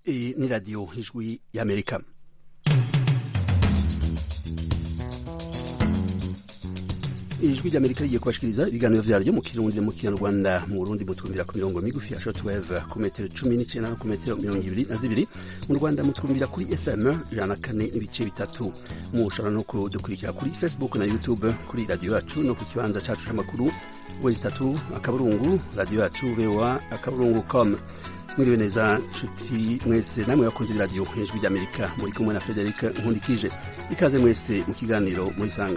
Iyi ni radiyo ijwi y'amerika ijwi ry'amerika rigiye kubashikiriza ibiganiro vyaryo mu kirundi mu kinyarwanda mu burundi mutwumvira ku mirongo migufi ya shortwave ku metero cumi n'icenda no ku metero mirongo ibiri na zibiri mu rwanda mutwumvira kuri fm ijana na kane n'ibice bitatu mushobora no kudukurikira kuri facebook na youtube kuri radiyo yacu no ku kibanza cacu c'amakuru wezi tatu akaburungu radiyo yacu voa akaburungu com mwiriwe neza nshuti mwese namwe bakunze iradiyo ijwi ry'amerika muri kumwe na frederic nkundikije ikaze mwese mu kiganiro murisanga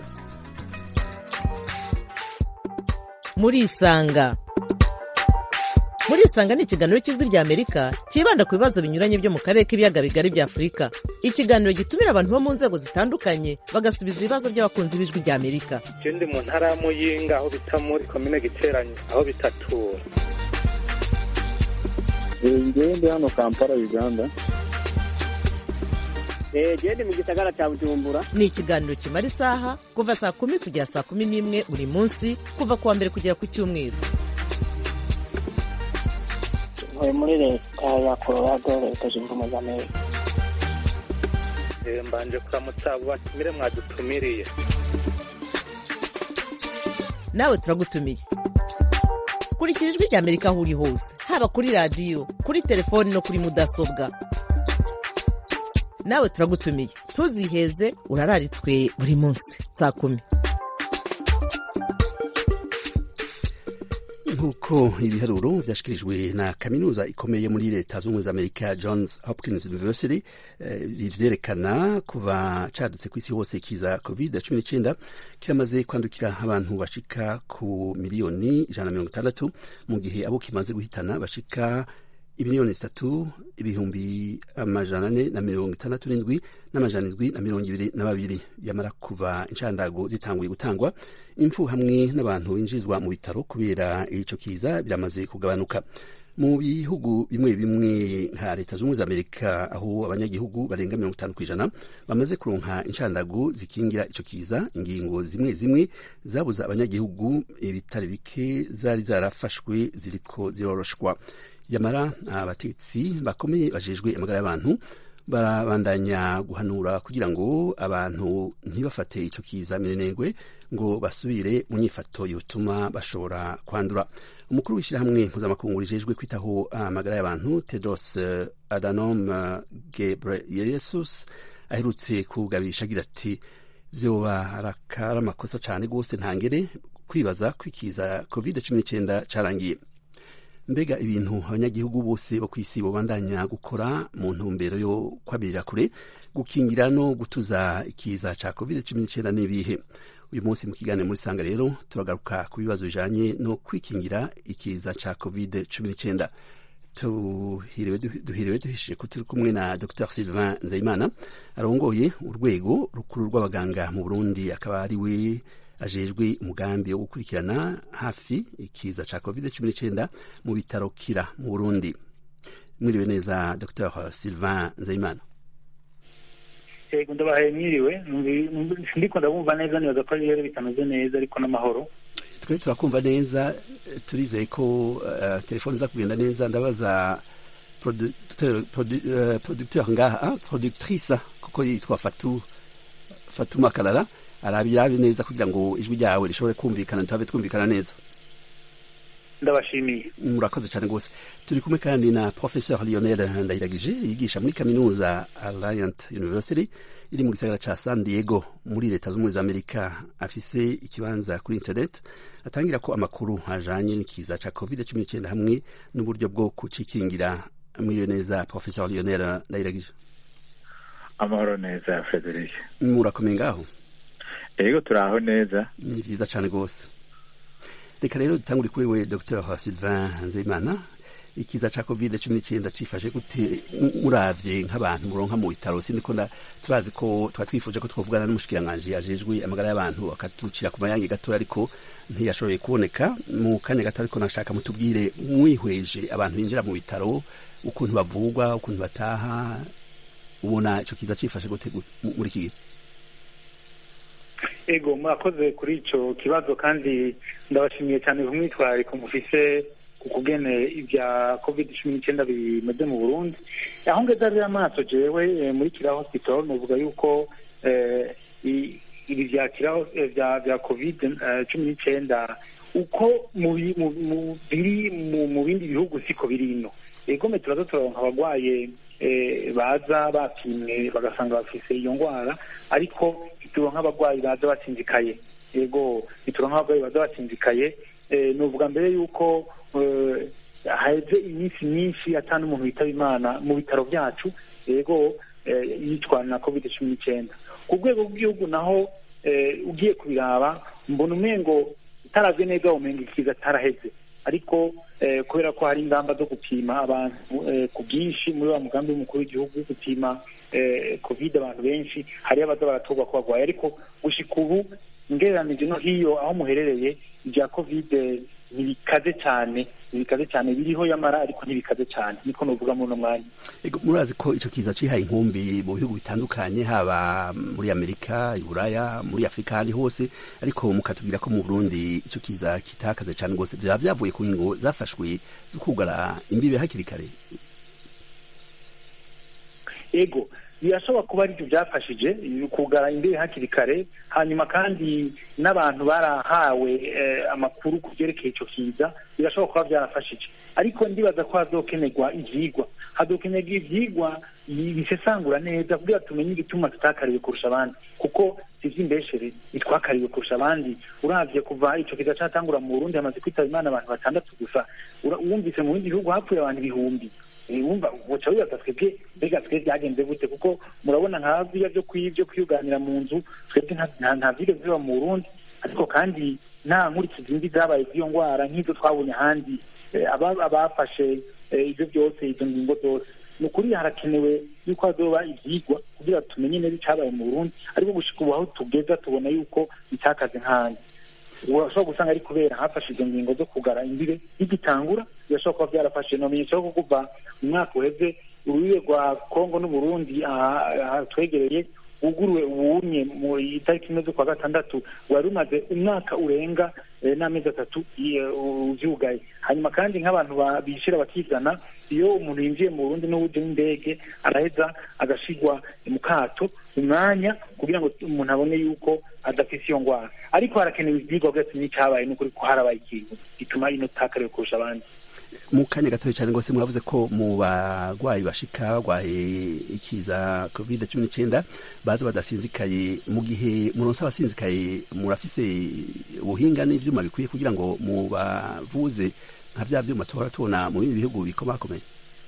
murisanga murisanga ni ikiganiro cy'ijwi rya amerika cyibanda ku bibazo binyuranye byo mu karere k'ibiyaga bigari bya afurika ikiganiro gitumira abantu bo mu nzego zitandukanye bagasubiza ibibazo by'abakunzi b'ijwi rya amerika je ndi mu ntara ya muyinga aho bita muri komine giteranyo aho bitatura ngewe ndi hano kampala uganda gende mu gisagara cya bujumbura ni ikiganiro kimara isaha kuva saa kumi kugera saa kumi n'imwe buri munsi kuva ku wa mbere kugera ku cyumweru ntuye muri leta ya colorado leta zunze ubumwe za amerika Eh, mbanje kuramutsa abo batumire mwadutumiriye nawe turagutumiye kurikira ijwi rya amerika aho uri hose haba kuri radiyo kuri telefoni no kuri mudasobwa nawe turagutumiye ntuziheze urararitswe buri munsi saa kumi nk'uko ibiharuro vyashikirijwe na kaminuza ikomeye muri leta z'ubumwe za amerika johns hopkins university eh, rivyerekana kuva cadutse kw'isi hose kiza covid cumi n'icenda kiramaze kwandukira abantu bashika ku miliyoni ijana na mirongo itandatu mu gihe abo kimaze guhitana bashika imiliyoni zitatu ibihumbi amajana ane na mirongo itandatu n'indwi n'amajana indwi na mirongo ibiri na babiri yamara kuva inshandago zitanguye gutangwa impfu hamwe n'abantu binjizwa mu bitaro kubera ico kiza biramaze kugabanuka mu bihugu bimwe bimwe nka leta z'ubumwe za amerika aho abanyagihugu barenga mirongo itanu kw'ijana bamaze kuronka inshandago zikingira ico kiza ingingo zimwe zimwe zabuza abanyagihugu ibitari bike zari zarafashwe ziriko ziroroshwa yamara abatetsi bakomeye bajejwe amagara y'abantu barabandanya guhanura kugira ngo abantu ntibafate ico kiza mirenengwe ngo basubire mu nyifato yotuma bashobora kwandura umukuru w'ishyirahamwe mpuzamakungu rijejwe kwitaho amagara y'abantu tedros adhanom ghebreyesus aherutse kugabisha agira ati vyoba arakari amakosa cane rwose ntangere kwibaza kwikiza covid cumi n'icenda carangiye mbega ibintu abanyagihugu bose bo kw'isi bobandanya gukora mu ntumbero yo kwabirira kure gukingira no gutuza ikiza ca covid cumi n'icenda n'ibihe uyu munsi mu kiganiro muri sanga rero turagaruka ku bibazo bijanye no kwikingira ikiza ca covid cumi n'icenda duhiriwe duhishije ko turi kumwe na dr sylvain nzeyimana arongoye urwego rukuru rw'abaganga mu burundi akaba ari we ajejwe umugambi wo gukurikirana hafi ikiza ca covid cumi n'icenda mu bitaro kira mu burundi mwiriwe neza dr sylvain nzeyimana yego ndabahaye mwiriwe ndiko ndabumva neza nibaza ko rero bitameze neza ariko n'amahoro twe turakumva neza turizeye ko uh, telefone iza kugenda neza ndabaza producteur produ, uh, producteur ngaha productrice kuko yitwa fatu fatuma karara arabirabe neza kugira ngo ijwi ryawe rishobore kumvikana turabe twumvikana neza ndabashimiye murakoze cyane rwose turi kumwe kandi na professeur lionel ndayiragije yigisha muri kaminuza alliant university iri mu gisagara ca san diego muri leta z'ubumwe za amerika afise ikibanza kuri internet atangira ko amakuru ajanye n'ikiza ca covid cumi n'icenda hamwe n'uburyo bwo kucikingira mwiriwe neza professeur lionel ndayiragije amahoro neza frederic murakomeye ngaho yego turaho neza ni vyiza cane rwose reka rero dutangure kuri we dr sylvain nzeyimana ikiza ca covid cumi n'icenda cifashe gute muravye nk'abantu muronka mu bitaro siniko turazi ko twa twifuje ko twovugana n'umushikiranganji ajejwe amagara y'abantu akatucira ku mayange gatoya ariko ntiyashoboye kuboneka mu kanya gato ariko nashaka mutubwire mwihweje abantu binjira mu bitaro ukuntu bavugwa ukuntu bataha ubona ico kiza cifashe gute muri iki gihe ego murakoze kuri ico kibazo kandi ndabashimiye cyane ku mwitwarariko mufise ku kugene ibya covid cumi n'icyenda bimeze mu burundi aho ngeze rero amaso jewe eh, muri kira hospital nuvuga yuko eh, i- ibi bya kira eh, bya bya covid eh, cumi n'icyenda uko mu bi- mu- mu- biri mu- mu bindi bihugu siko biri ino egome turaza turaronka abagwaye eh, baza bapimwe bagasanga bafise iyo ndwara ariko ntituronka abagwayi baza batsinzikaye yego ntituronka abagwayi baza batsinzikaye eh, nuvuga mbere yuko eh, haheze iminsi myinshi ata n'umuntu witaba imana mu bitaro byacu yego eh, yitwana na covid cumi n'icyenda ku rwego rw'igihugu naho eh, ugiye kubiraba mbona umengo utaravye neza umenga ikiza ataraheze ariko eh, kubera ko hari ingamba zo gupima abantu eh, ku bwinshi muri wa mugambi w'umukuru w'igihugu gupima eh, covid abantu benshi hariyo abaza baratorwa ko barwaye ariko gushika ubu ngereranije no hiyo aho muherereye ibya covid eh, ntibikaze cyane ntibikaze cyane biriho yamara ariko ntibikaze cyane niko nuvuga muri uno mwanya Ego, murazi ko ico kiza cihaye inkumbi mu bihugu bitandukanye haba muri amerika iburaya muri afurika ahandi hose ariko mukatubwira ko mu burundi ico kiza kitakaze cane rwose vyaba vyavuye ku ngingo zafashwe zo kugara imbibe hakiri kare ego birashobora kuba aribyo byafashije kugara imbere hakiri kare hanyuma kandi n'abantu barahawe eh, amakuru ku byerekeye icyo kiza birashobora kuba byarafashije ariko ndibaza ko hazokenerwa ivyigwa hazokenerwa ivyigwa bi- bisesangura neza kugira tumenye igituma tutakariwe kurusha abandi kuko ivy'imbeshere ntitwakariwe kurusha abandi uravye kuva ico kiza catangura mu burundi hamaze kwitaba imana abantu batandatu gusa Ura- wumvise mu bindi bihugu hapfuye abantu ibihumbi Eh, wumva uca wibaza twebwe mbega twe byagenze gute kuko murabona nka biriya byo kwi- byo kwiyuganira mu nzu twebwe nta- nta- nta vyigeze biba mu burundi ariko kandi nta nkurikizi mbi zabaye z'iyo ndwara nk'izo twabonye ahandi Eh, aba- abafashe eh, ivyo byose izo ngingo zose ni ukuri harakenewe yuko hazoba ivyigwa kugira tumenye neza icabaye mu burundi ariko gushika ubu aho tugeza tubona yuko bitakaze nk'ahandi urashobora gusanga ari kubera hafashe izo ngingo zo kugara imbibe bigitangura birashobora kuba byarafashe nomenyesha ko kuva mu mwaka uheze urubibe rwa kongo n'uburundi aha- aha twegereye wuguruwe uwunye mu itariki imwe z'ukwa gatandatu wari umaze umwaka urenga eh, n'amezi atatu i- uvyugaye hanyuma kandi nk'abantu ba- bishira bakizana iyo umuntu yinjiye mu burundi n'uburyo n'indege araheza agashigwa mu kato umwanya kugira ngo umuntu abone yuko adafise iyo ndwara ariko harakenewe ivyigwa bwese n'icyabaye n'ukuri ko harabaye ikintu gituma ino takariwe kurusha abandi mu kanya gatoya cyane rwose mwavuze ko mu bagwayi bashika barwaye ikiza covid cumi n'icyenda baza badasinzikaye mu gihe muronse abasinzikaye murafise ubuhinga n'ivyuma bikwiye kugira ngo mubavuze nka vya vyuma tuhora tubona mu bindi bihugu bikomakomeye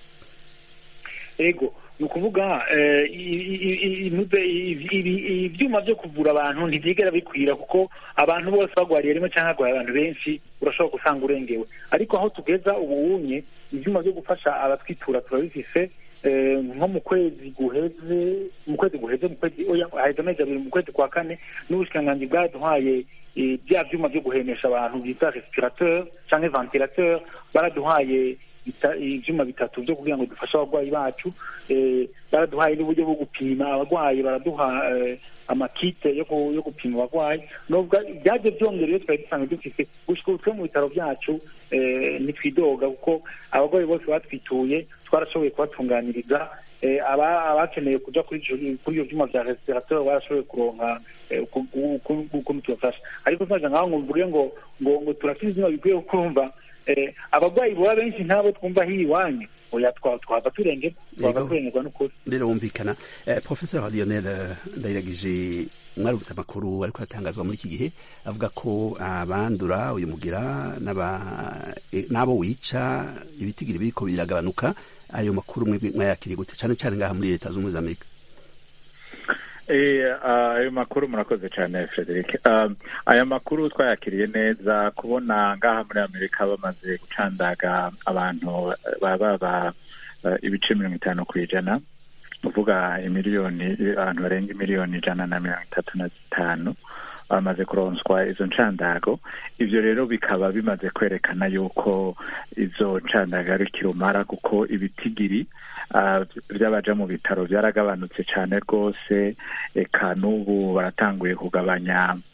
ego ni ukuvuga eh, i- i- i- inuze- i- i- ivyuma vyo kuvura abantu ntivyigera bikwira kuko abantu bose bagwariye rimwe canke hagwaye abantu benshi urashobora gusanga urengewe ariko aho tugeza ubunye ivyuma vyo gufasha abatwitura turabifise eh, nko mu kwezi guheze mu kwezi guheze mu kwezi oya haheze amezi abiri mu kwezi kwa kane n'ubushikiranganji bwaduhaye eh, bya vyuma vyo guhemesha abantu bita respirateur canke ventilateur baraduhaye bita- ivyuma bitatu vyo kugira ngo dufashe abarwayi bacu eh, baraduhaye n'uburyo bwo gupima abarwayi baraduha eh, amakite yo ku- yo gupima abarwayi nubwo byaje byongera iyo twari dusanzwe dufise gushika ubu twe mu bitaro byacu eh, ntitwidoga kuko abarwayi bose batwituye twarashoboye kubatunganiriza eh, aba- abakeneye kuja kuri ivyo- kuri ivyo vyuma vya respirateur barashoboye kuronka eh, ku- ku- ku- ukuntu tubafasha ariko twaje ngaho ngo mvuge ngo ngo ngo turafise ivyuma bikwiye kukumva eh, abarwayi boba benshi ntabo twumva hiri iwanyu oya twa- twava turenge twava Yego. turengerwa n'ukuri rero wumvikana eh, professeur lionel eh, ndayiragije mwarubutse amakuru ariko aratangazwa muri iki gihe avuga ko abandura uyu mugira n'aba- eh, n'abo wica ibitigiri biriko biragabanuka ayo makuru mwebwe mwayakiriye gute cane cane ngaha muri leta z'ubumwe za amerika Eh, ah, ayo makuru murakoze cyane frederic Ah, aya makuru twayakiriye neza kubona ngaha muri amerika bamaze gucandaga abantu baba ba eh, ibice mirongo itanu ku ijana uvuga imiliyoni abantu barenga imiliyoni ijana na mirongo itatu na zitanu bamaze kuronswa izo ncandago ivyo rero bikaba bimaze kwerekana yuko izo ncandago ari kirumara kuko ibitigiri ah, vy'abaja mu bitaro vyaragabanutse cane rwose eka n'ubu baratanguye kugabanya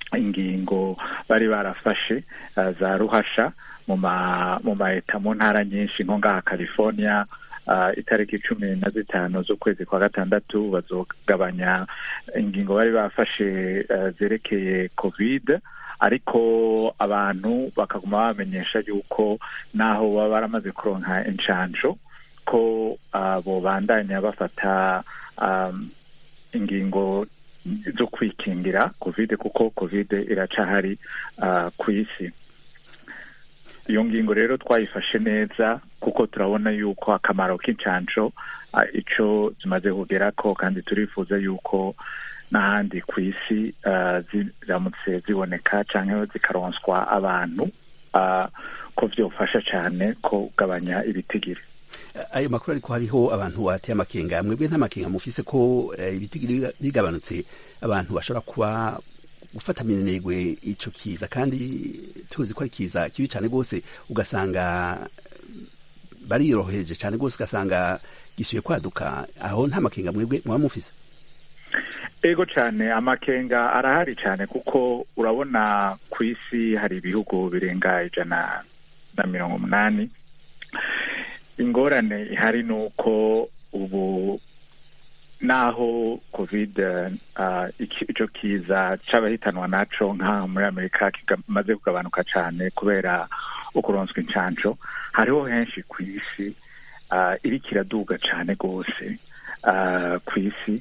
ingingo bari barafashe uh, za ruhasha mu ma mu maeta mu ntara nyinshi nko ngaha california uh, itariki cumi na zitanu z'ukwezi kwa gatandatu bazogabanya ingingo bari bafashe uh, zerekeye covid ariko abantu bakaguma bamenyesha yuko naho baba baramaze kuronka inshanjo ko uh, bobandanya bafata um, ingingo zo kwikingira covid kuko covid iracahari uh, ku isi iyo ngingo rero twayifashe neza kuko turabona yuko akamaro k'inshanjo uh, ico zimaze kugerako kandi turifuza yuko n'ahandi ku isi uh, ziramutse ziboneka canke zikaronswa abantu uh, ko vyofasha cane ko kugabanya ibitigiri ayo makuru ariko hariho abantu bateye amakenga mwebwe nta makenga mufise ko ibitigiri bigabanutse abantu bashobora kuba gufata minenegwe ico kiza kandi tuzi ko ari kiza kibi cane rwose ugasanga bariroheje cane rwose ugasanga gisuye kwaduka aho nta makenga mwebwe mwaba mufise ego cyane amakenga arahari cyane kuko urabona ku isi hari ibihugu birenga ijana na mirongo umunani ingorane ihari ni uko ubu naho covid icyo kiza cy'abahitanwa naco nk'aha muri amerika kimaze kugabanuka cyane kubera ukuronswa inshanco hariho henshi ku isi iri kiraduga cyane rwose ku isi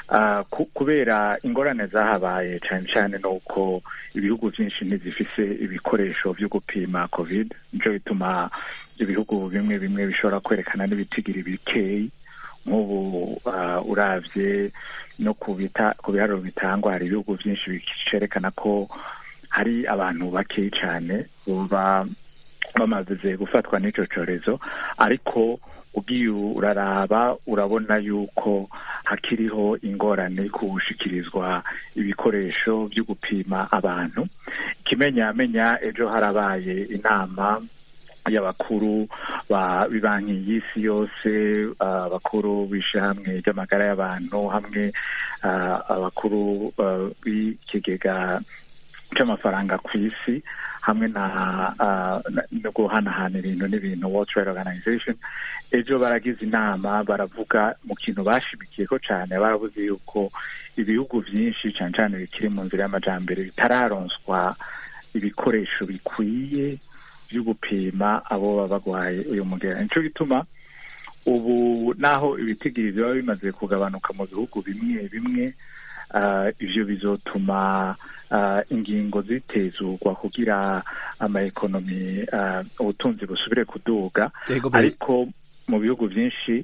kubera ingorane zahabaye cyane cyane ni uko ibihugu byinshi ntizifise ibikoresho byo gupima covid nicyo bituma ibihugu bimwe bimwe bishobora kwerekana n'ibitigiri bikeyi nk'ubu urabye no ku biharuro bitangwa hari ibihugu byinshi bikerekana ko hari abantu bakeyi cyane baba bamaze gufatwa n'icyo cyorezo ariko ugiye uraraba urabona yuko hakiriho ingorane kubushikirizwa ibikoresho byo gupima abantu ikimenyamenya ejo harabaye inama y'abakuru banki y'isi yose abakuru b'ishyirahamwe ry'amagara y'abantu hamwe abakuru b'ikigega cy'amafaranga ku isi hamwe na no guhanahana ibintu n'ibintu World Trade Organization ejo baragize inama baravuga mu kintu bashimikiye ko cyane baravuze yuko ibihugu byinshi cyane cyane bikiri mu nzira y'amajambere bitararonswa ibikoresho bikwiye byo gupima abo baba bagwaye uyu mugera nico gituma ubu naho ibitigiri biba bimaze kugabanuka mu bihugu bimwe bimwe ivyo bizotuma ingingo zitezurwa kugira amaekonomi ubutunzi busubire kuduga ariko mu bihugu byinshi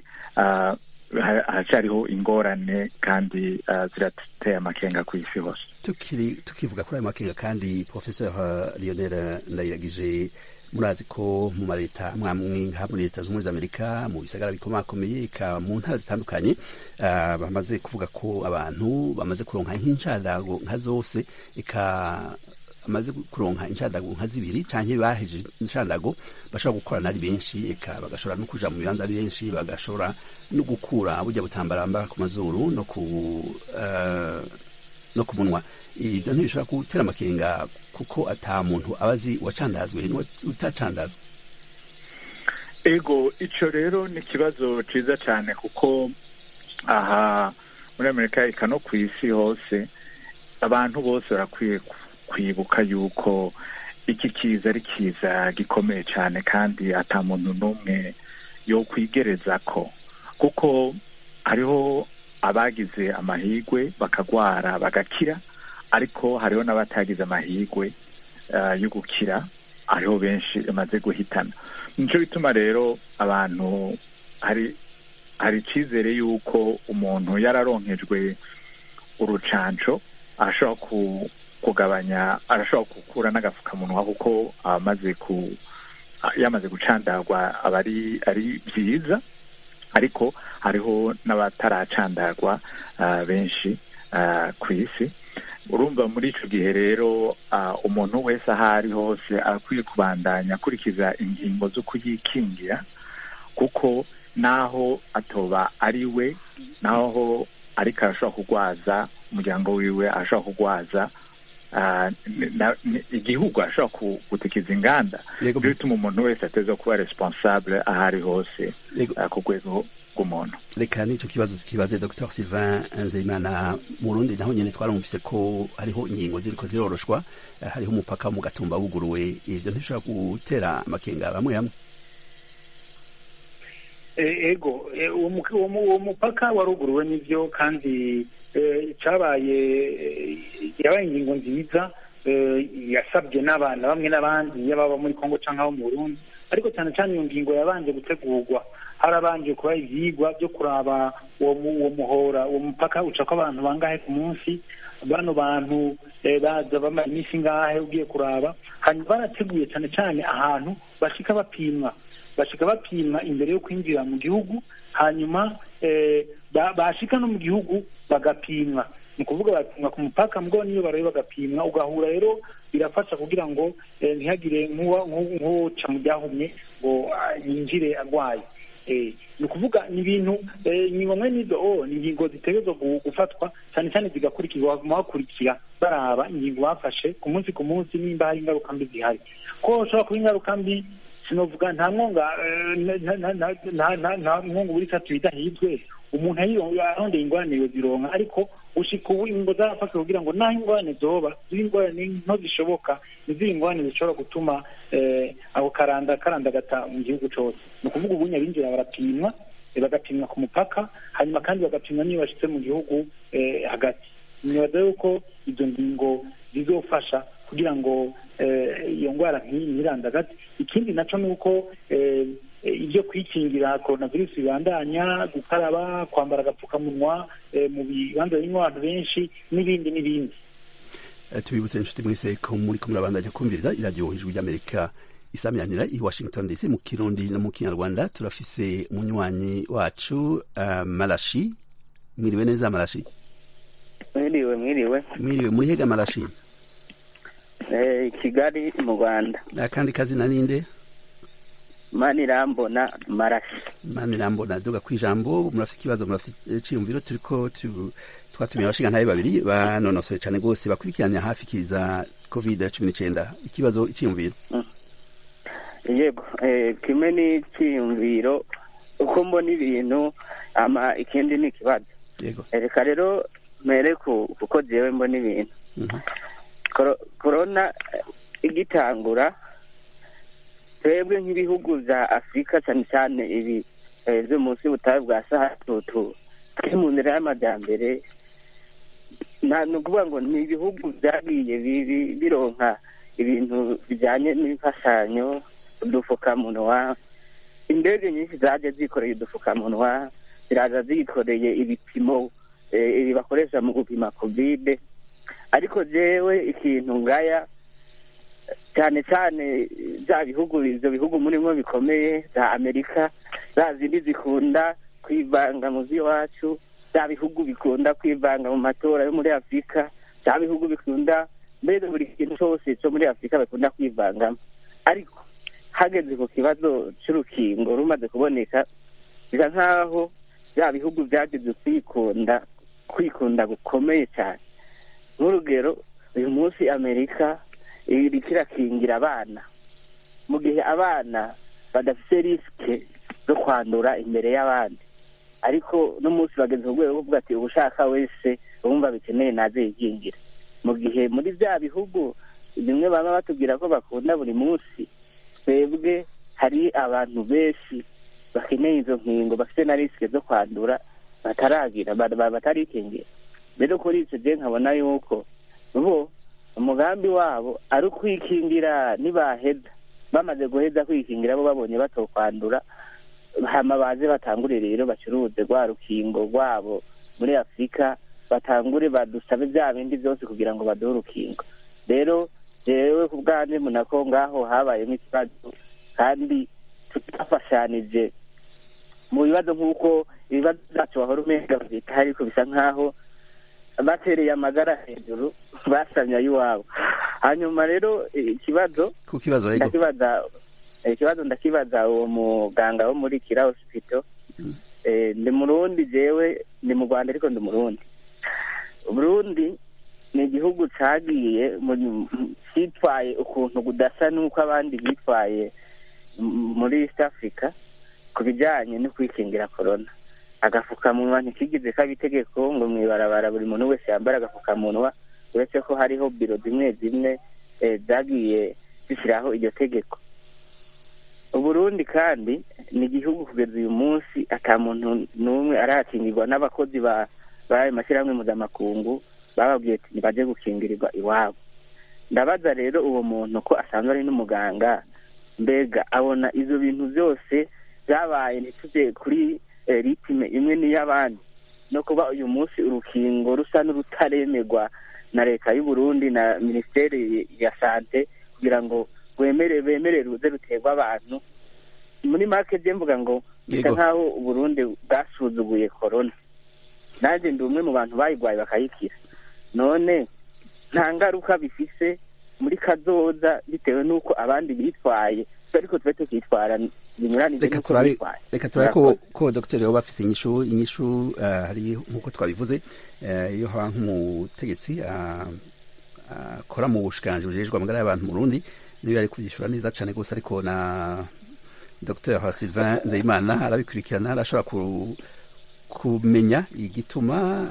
haracyariho ingorane kandi zirateye amakenga ku isi hose tukiri tukivuga kuri ayo makenga kandi professeur lionel ndayiragije murazi ko mu mareta mwamwe nka muri leta z'ubumwe z'amerika mu bisagara bikomakomeye eka mu ntara zitandukanye uh, bamaze kuvuga ko abantu bamaze kuronka nk'incadago nka zose eka bamaze kuronka incadago nka zibiri canke baheje incadago bashobora gukorana ari benshi eka bagashobora no kuja mu bibanza ari benshi bagashobora no gukura burya butambara bambara ku mazuru no ku uh, no ku munwa ivyo ntibishobora gutera amakenga kuko ata muntu aba azi uwacandazwe utacandazwe ego ico rero ni ikibazo ciza cane kuko aha muri amerika eka no ku isi hose abantu bose barakwiye kwibuka yuko iki kiza ari kiza gikomeye cyane kandi ata muntu n'umwe yo kwigereza ko kuko hariho abagize amahigwe bakagwara bagakira ariko hariho n'abatagize amahigwe yo gukira hariho benshi bamaze guhitana nico bituma rero abantu hari hari icyizere y'uko umuntu yararonkejwe urucanco arashobora kugabanya arashobora gukura n'agapfukamunwa kuko amaze ku yamaze gucandagwa aba ari ari byiza ariko hariho n'abataracandagwa benshi ku isi urumva muri icyo gihe rero umuntu wese aho ari hose akwiye kubandanya akurikiza ingingo zo kuyikingira kuko naho atoba ari we naho ariko arashobora kurwaza umuryango wiwe arashobora kurwaza ah, na- ni- igihugu ashobora ku- gutikiza inganda Yego. byo bituma umuntu wese ateza kuba responsable aho ari hose Yego. ah, ku rwego rw'umuntu reka n'icyo kibazo tukibaze dr sylvain nzeyimana mu rundi naho nyine twarumvise ko hariho ingingo ziriko ziroroshwa eh, hariho umupaka wo mu gatumba wuguruwe ivyo ntibishobora gutera amakenga bamwe bamwe E- ego e, uwo mu- uwo mu- uwo mupaka waruguruwe n'ivyo kandi e, cabaye e, yabaye ingingo nziza e, yasabwe n'abana bamwe n'abandi yababa muri kongo canke abo mu burundi ariko cyane cyane iyo ngingo yabanje gutegurwa harabanje kuba ivyigwa byo kuraba uwo mu- uwo muhora uwo mupaka ucako abantu bangahe ku munsi bano bantu eh, baza bamara iminsi ngahe ugiye kuraba hanyuma barateguye cyane cyane ahantu bashika bapimwa bashika bapimwa imbere yo kwinjira mu gihugu hanyuma eh, ba- bashika no mu gihugu bagapimwa ni ukuvuga bapimwa ku mupaka mbwo niyo barabe bagapimwa ugahura rero birafasha kugira ngo eh, ntihagire nk'uwa- nk'u- nk'uca mu byahumye ngo ah, yinjire agwaye Eh, ni ukuvuga ni ibintu eh, ni bamwe n'izo o ni ingingo zitegerezwa gu- gufatwa cyane cyane zigakurikizwa baguma bakurikira baraba ingingo bafashe ku munsi ku munsi nimba hari ingaruka mbi zihari ko hashobora kuba ingaruka mbi sinovuga nta mwonga eh, nta- nta- nta- nta- nta- nta mwonga buri itatu bidahizwe umuntu ayironga arondeye ingorane yozironka ariko gushika ubu ingo zarafashwe kugira ngo naho ingorane zoba ziba ingorane nto zishoboka niziri ingorane zishobora gutuma eh, ako karanda karandagata mu gihugu cose ni ukuvuga ubu nyabinjira barapimwa eh, bagapimwa ku mupaka hanyuma kandi bagapimwa n'iyo bashitse mu gihugu eh, hagati nibaza yuko izo ngingo zizofasha kugira ngo eh, iyo ndwara nk'iyi ntirandagate ikindi naco ni uko eh, eh, ibyo kwikingira coronavirus bibandanya gukaraba kwambara agapfukamunwa eh, mu bibanza birimo abantu benshi n'ibindi n'ibindi Eh, tubibutse inshuti mwese ko muri ko murabandanya kumviriza iradiyo ijwi ry'amerika isamiranira i washington dc mu kirundi no mu kinyarwanda turafise umunywanyi wacu uh, marashi mwiriwe neza marashi mwiriwe mwiriwe mwiriwe muri hega marashi Eh, kigali mu rwanda akandi kazina ninde mani irambona marashi mani rambona duga kwijambo murafite ikibazo murafite iciyumviro turiko tu- twatumiye abashingantahe babiri banonosoye cane gose bakurikiranya hafi kiza covid cumi n'icenda ikibazo iciyumviro yego eh, kimwe n'icyiyumviro uko mbona ibintu ama ikindi ni ikibazo yego Eh, reka rero mere ku kuko jewe mbona ibintu Mhm. Koro- korona eh, igitangura twebwe nk'ibihugu vya afurika cyane cyane ibi eh, vyo munsi y'ubutayu bwa sahara tutu turi mu nzira y'amajyambere nta ni ukuvuga ngo ni ibihugu vyagiye bi- bi- bironka ibintu bijyanye n'imfashanyo udufukamunwa indege nyinshi zaje zikoreye udufukamunwa ziraza zikoreye ibipimo eh, ibi bakoresha mu gupima kovide ariko jewe ikintu ngaya cyane cyane bya bihugu ibyo bihugu murimo bikomeye za amerika za zindi zikunda kwivanga mu z'iwacu bya bihugu bikunda kwivanga mu matora yo muri afurika bya bihugu bikunda mbere buri kintu cyose cyo muri afurika bakunda kwivangamo ariko hageze ku kibazo cy'urukingo rumaze kuboneka bisa nk'aho bya bihugu byageze kwikunda kwikunda gukomeye cyane nk'urugero uyu munsi amerika iriko irakingira abana mu gihe abana badafite risike zo kwandura imbere y'abandi ariko n'umunsi bageze ku rwego rwo kuvuga ati ubushaka wese wumva bikeneye naze yikingira mu gihe muri bya bihugu bimwe baba batubwira ko bakunda buri munsi twebwe hari abantu benshi bakeneye izo nkingo bafite na risike zo kwandura bataragira ba- ba- batarikingira rero kuri icyo gihe nkabona yuko bo umugambi wabo ari ukwikingira nibaheza bamaze guheza kwikingira bo babonye batokwandura hama baze batangure rero bacuruze rwa rukingo rwabo muri afurika batangure badusabe bya bindi byose kugira ngo baduhe urukingo rero jewe ku bwanjye mbona ko ngaho habayemo ikibazo kandi tutafashanije mu bibazo nk'uko ibibazo byacu wahora umenga byita ariko bisa nk'aho batereye amagara hejuru basamye ay'iwabo hanyuma rero eh, ikibazo ku kibazo yego ndakibaza eh, ikibazo ndakibaza uwo muganga wo muri kira hospital eh, ndi murundi jewe ndi mu rwanda ariko ndi murundi burundi ni igihugu cagiye mu- mu- cyitwaye ukuntu kudasa n'uko abandi bitwaye m- muri east africa ku bijyanye no kwikingira korona agafukamunwa ntikigize kaba itegeko ngo mu ibarabara buri muntu wese yambara agafukamunwa uretse ko hariho biro zimwe zimwe eh, zagiye zishyiraho iryo tegeko uburundi kandi ni igihugu kugeza uyu munsi ata muntu n'umwe arakingirwa n'abakozi ba b'ayo mashyirahamwe mpuzamakungu bababwiye ati baje gukingirirwa iwabo ndabaza rero uwo muntu ko asanzwe ari n'umuganga mbega abona ivyo bintu byose byabaye ntituze kuri eh, ritime imwe n'iy'abandi no kuba uyu munsi urukingo rusa n'urutaremerwa na leta y'u Burundi na minisiteri ya sante kugira ngo rwemere bemere ruze ruterwa abantu muri make je mvuga ngo bisa Yego. nk'aho uburundi bwasuzuguye korona nanjye ndi umwe mu bantu bayigwaye bakayikira none nta ngaruka bifise muri kazoza bitewe n'uko abandi bitwaye ariko tube tukitwara binyuranije reka n'uko turabe bitwaye reka turabe ko Murakoze. ko dogiteri yoba afise inyishu inyishu eh, hari nk'uko twabivuze eh, iyo haba nk'umutegetsi ah, akora mu bushikiranganji bujejwe amagara y'abantu mu Burundi niyo yari kuvyishura neza cane gose ariko na Dr Sylvain Nzeyimana arabikurikirana arashobora ku, kumenya igituma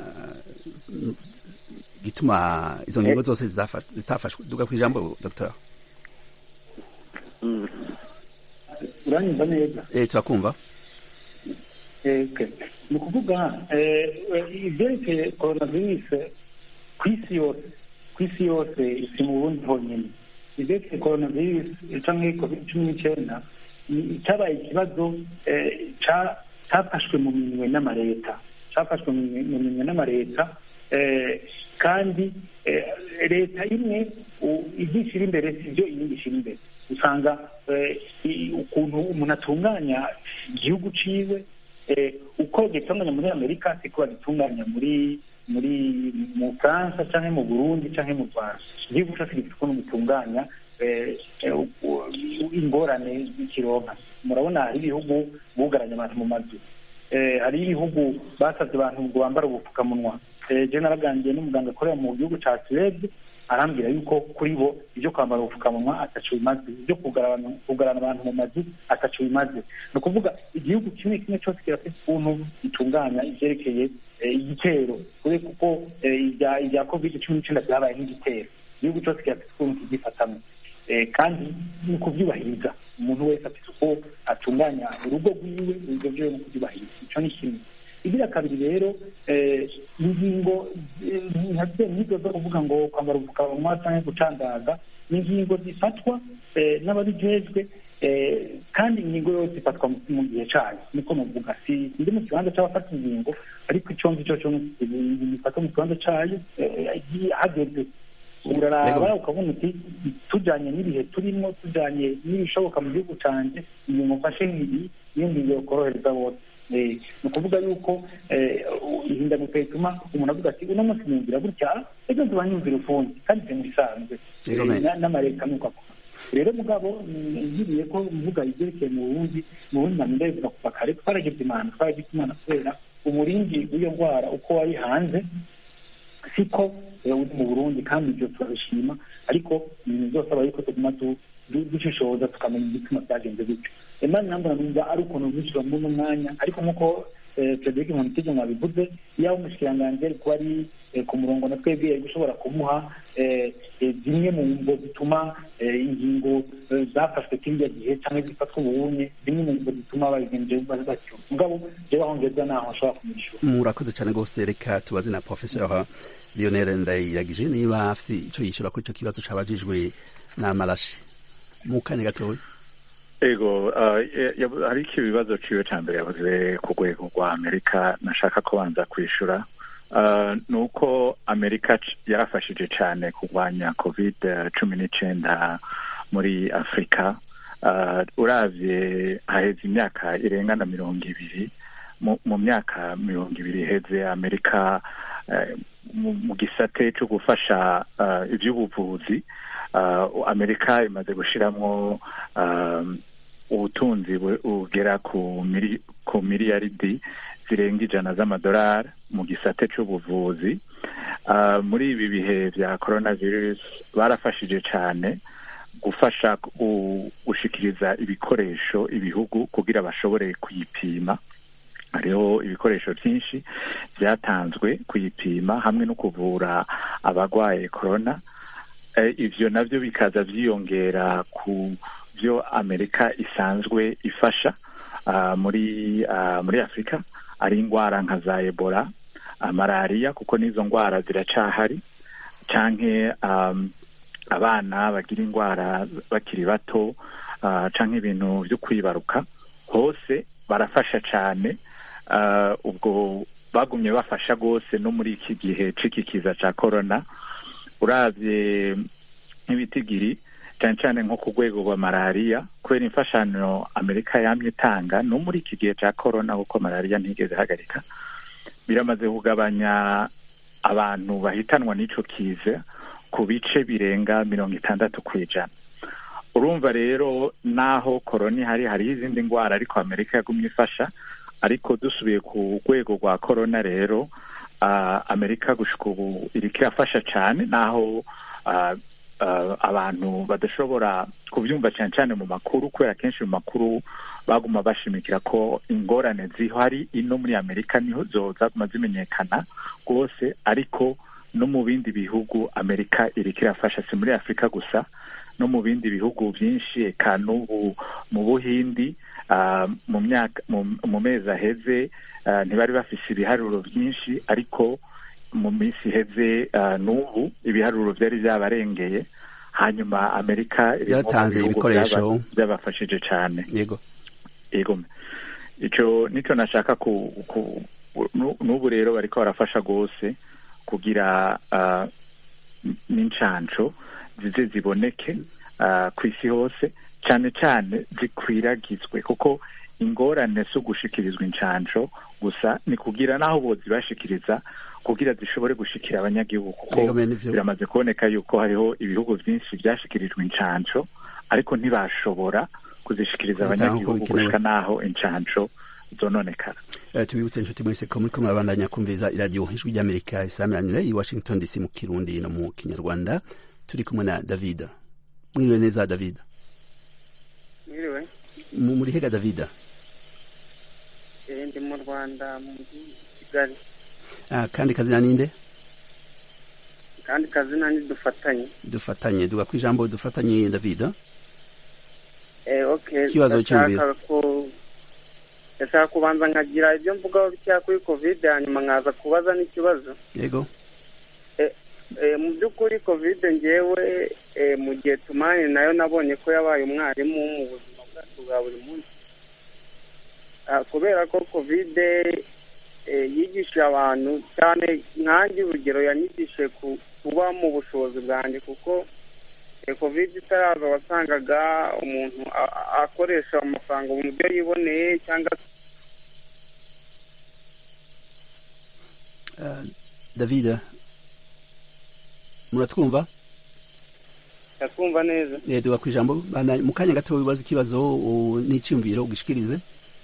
igituma izo ngingo zose zitafa- zitafashwe duga kwijambo Dr Mm. uranyumva neza eh turakumva Okay. ni ukuvuga eh, eh, ibyerekeye coronavirus ku isi yose ku isi yose si mu bundi honyine ibyerekeye coronavirus cyangwa covid cumi n'icyenda ni- cyabaye ikibazo eh, ca- cyafashwe mu minwe n'amaleta cyafashwe mu minwe- mu minwe n'amaleta eh, kandi eh, leta imwe u- ibyo ishyira imbere si byo iyindi ishyira imbere usanga eh, i- ukuntu umuntu atunganya igihugu ciwe eh, uko gitunganya muri amerika siko bagitunganya muri muri mu bufaransa cyangwa mu burundi cyangwa mu rwanda igihugu cyose gifite ukuntu gitunganya eh, eh, u- u- ingorane z'ikironka murabona hari ibihugu bugaranye abantu mu mazu eh, hari ibihugu basabye abantu ngo bambare ubupfukamunwa eh, je naraganiriye n'umuganga akorera mu gihugu ca suwede arambwira yuko kuri bo ibyo kwambara ubupfukamunwa ataco bimaze ibyo kugarana kugarana abantu mu mazu ataco bimaze ni ukuvuga igihugu kimwe kimwe cyose kirafite ukuntu gitunganya ivyerekeye eh, igitero kure kuko eh, ibya ibya covid cumi n'icyenda byabaye nk'igitero igihugu cyose kirafite ukuntu kigifatamo Eh, kandi ni ukubyubahiriza umuntu wese afite uko atunganya urugo rwiwe ibyo byo ni ukubyubahiriza icyo ni kimwe igira kabiri rero eh, ingingo eh, nka byo nizo zo kuvuga ngo kwambara ubupfukamunwa cyangwa gucandaga ni ingingo zifatwa eh, n'ababijejwe eh, kandi ingingo yose ifatwa mu- mu gihe cayo niko muvuga si ndi mu kibanza c'abafata ingingo ariko ico ngicyo cyo ifatwa mu kibanza cayo eh, hageze uraraba ukabona uti tujyanye n'ibihe turimo tujyanye n'ibishoboka mu gihugu cyanjye inyuma mfashe nk'ibi niyo ngingo yokorohereza bose Eh, ni ukuvuga yuko eh, ihindagurika rituma umuntu avuga ati uno munsi niyumvira gutya ejo nzuba nyumvira ukundi kandi ibyo bisanzwe Yego, Eh, na- n'amareta nuko akora rero mugabo ngiriye ko mvuga ibyerekeye mu burundi mu burundi na mbere bivuga kuva kare twaragize imana twaragize imana kubera umurindi w'iyo ndwara uko wari hanze siko eh, uri mu burundi kandi ibyo turabishima ariko ibintu byose aba ariko tuguma du- du- dushishoza tukamenya igituma byagenze gutyo imana nambona numva ari ukuntu bishyura muri uno mwanya ariko nk'uko eh, frederic nkomitege mwabivuze yaba umushikiranganji ari kuba ari eh, ku murongo na twebwe yari gushobora kumuha eh, eh, zimwe mu ngo zituma eh, ingingo eh, zafashwe kiriya gihe cyangwa zifatwa ubunye zimwe mu ngo zituma babigenje batyo mugabo jewe aho ngeza naho ashobora kumwishyura murakoze cyane rwose reka tubaze na professeur lionel ndayiragije niba afite icyo yishyura kuri icyo kibazo cabajijwe n'amarashi mu kanya gatoya ego uh, ya- ya- hari iki ibibazo ciwe ca mbere yavuze ku rwego rwa amerika nashaka kubanza kwishura uh, ni uko amerika c- yarafashije cane kurwanya covid eh, cumi n'icenda muri afurika uh, uravye haheze imyaka irenga na mirongo ibiri mu, mu myaka mirongo ibiri iheze amerika eh, mu, mu gisate co gufasha uh, ivy'ubuvuzi uh, amerika imaze gushiramwo um, ubutunzi bu- bugera ku mili, ku miliyaridi zirenga ijana z'amadolari mu gisate c'ubuvuzi uh, muri ibi bihe bya coronavirus barafashije cyane gufasha gu- gushikiriza ibikoresho ibihugu kugira bashobore kuyipima hariho ibikoresho byinshi byatanzwe kuyipima hamwe no kuvura abarwaye corona Eh, ivyo navyo bikaza vyiyongera ku byo amerika isanzwe ifasha ah, muri ah, muri afurika ari indwara nka za ebola ah, malariya kuko n'izo ndwara ziracahari canke um, abana bagira indwara bakiri bato ah, canke ibintu vyo kwibaruka hose barafasha cane ah, ubwo bagumye bafasha rwose no muri iki gihe c'ikikiza ca corona uravye nk'ibitigiri cyane cyane nko ku rwego rwa malariya kubera imfashanyo amerika yamye itanga no muri iki gihe cya corona kuko malariya ntigeze ihagarika biramaze kugabanya abantu bahitanwa n'ico kiza ku bice birenga mirongo itandatu ku ijana urumva rero naho korona ihari hariho izindi ndwara ariko amerika yagumye ifasha ariko dusubiye ku rwego rwa korona rero uh, amerika gushika ubu iriko irafasha cyane naho uh, uh, abantu badashobora kubyumva cyane cyane mu makuru kubera kenshi mu makuru baguma bashimikira ko ingorane zihari ino muri amerika niho zo zaguma zimenyekana rwose ariko no mu bindi bihugu amerika iriko irafasha si muri afurika gusa no mu bindi bihugu byinshi eka n'ubu mu buhindi uh, mu myaka mu, mu mezi aheze uh, ntibari bafise ibiharuro byinshi ariko mu minsi iheze uh, n'ubu ibiharuro byari byabarengeye hanyuma amerika iri nko mu Yaratanze bihugu ibikoresho. byaba- byabafashije cyane yego yego ico nico nashaka ku, ku nu- n'ubu rero bariko barafasha rwose kugira uh, n'incanco zize ziboneke uh, ku isi hose cyane cyane zikwiragizwe kuko ingorane zo gushikirizwa incanco gusa ni kugira n'aho bozibashikiriza kugira zishobore gushikira abanyagihugu kuko Yego, bene ivyo. biramaze kuboneka yuko hariho ibihugu byinshi byashikirijwe incanco ariko ntibashobora kuzishikiriza Kubitaho uko abanyagihugu bikenewe. gushika n'aho incanco zononekara Eh, tubibutse inshuti mwese ko muriko murabandanya kumviriza iradiyo ijwi ry'amerika isamiranyire i washington dc mu kirundi no mu kinyarwanda turi kumwe na david mwiriwe neza david mwiriwe Mu- muri hega david Eh, ndi mu rwanda mu mujyi wa kigali ah, kandi kazina ninde kandi kazina ni dufatanye dufatanye duga ku ijambo dufatanye david Eh, okay Ikibazo ndashaka cy'umubiri. ku- ndashaka kubanza nkagira ibyo mvugaho bikeya kuri covid hanyuma nkaza kubaza n'ikibazo yego Eh, mu by'ukuri covid ngewe eh, mu gihe tumanye nayo nabonye ko yabaye umwarimu mu buzima bwacu bwa buri munsi Ah, kubera ko covid eh, yigishije abantu cyane nkanjye urugero yanyigishije ku- kuba mu bushobozi bwanjye kuko eh, covid itaraza wasangaga umuntu a- a- akoresha amafaranga mu byo yiboneye cyangwa Ah, david muratwumva akumva neza Eh, duga ku ijambo Bana- mu kanya gato wibaza ikibazo u- n'iciyumviro ugishikirize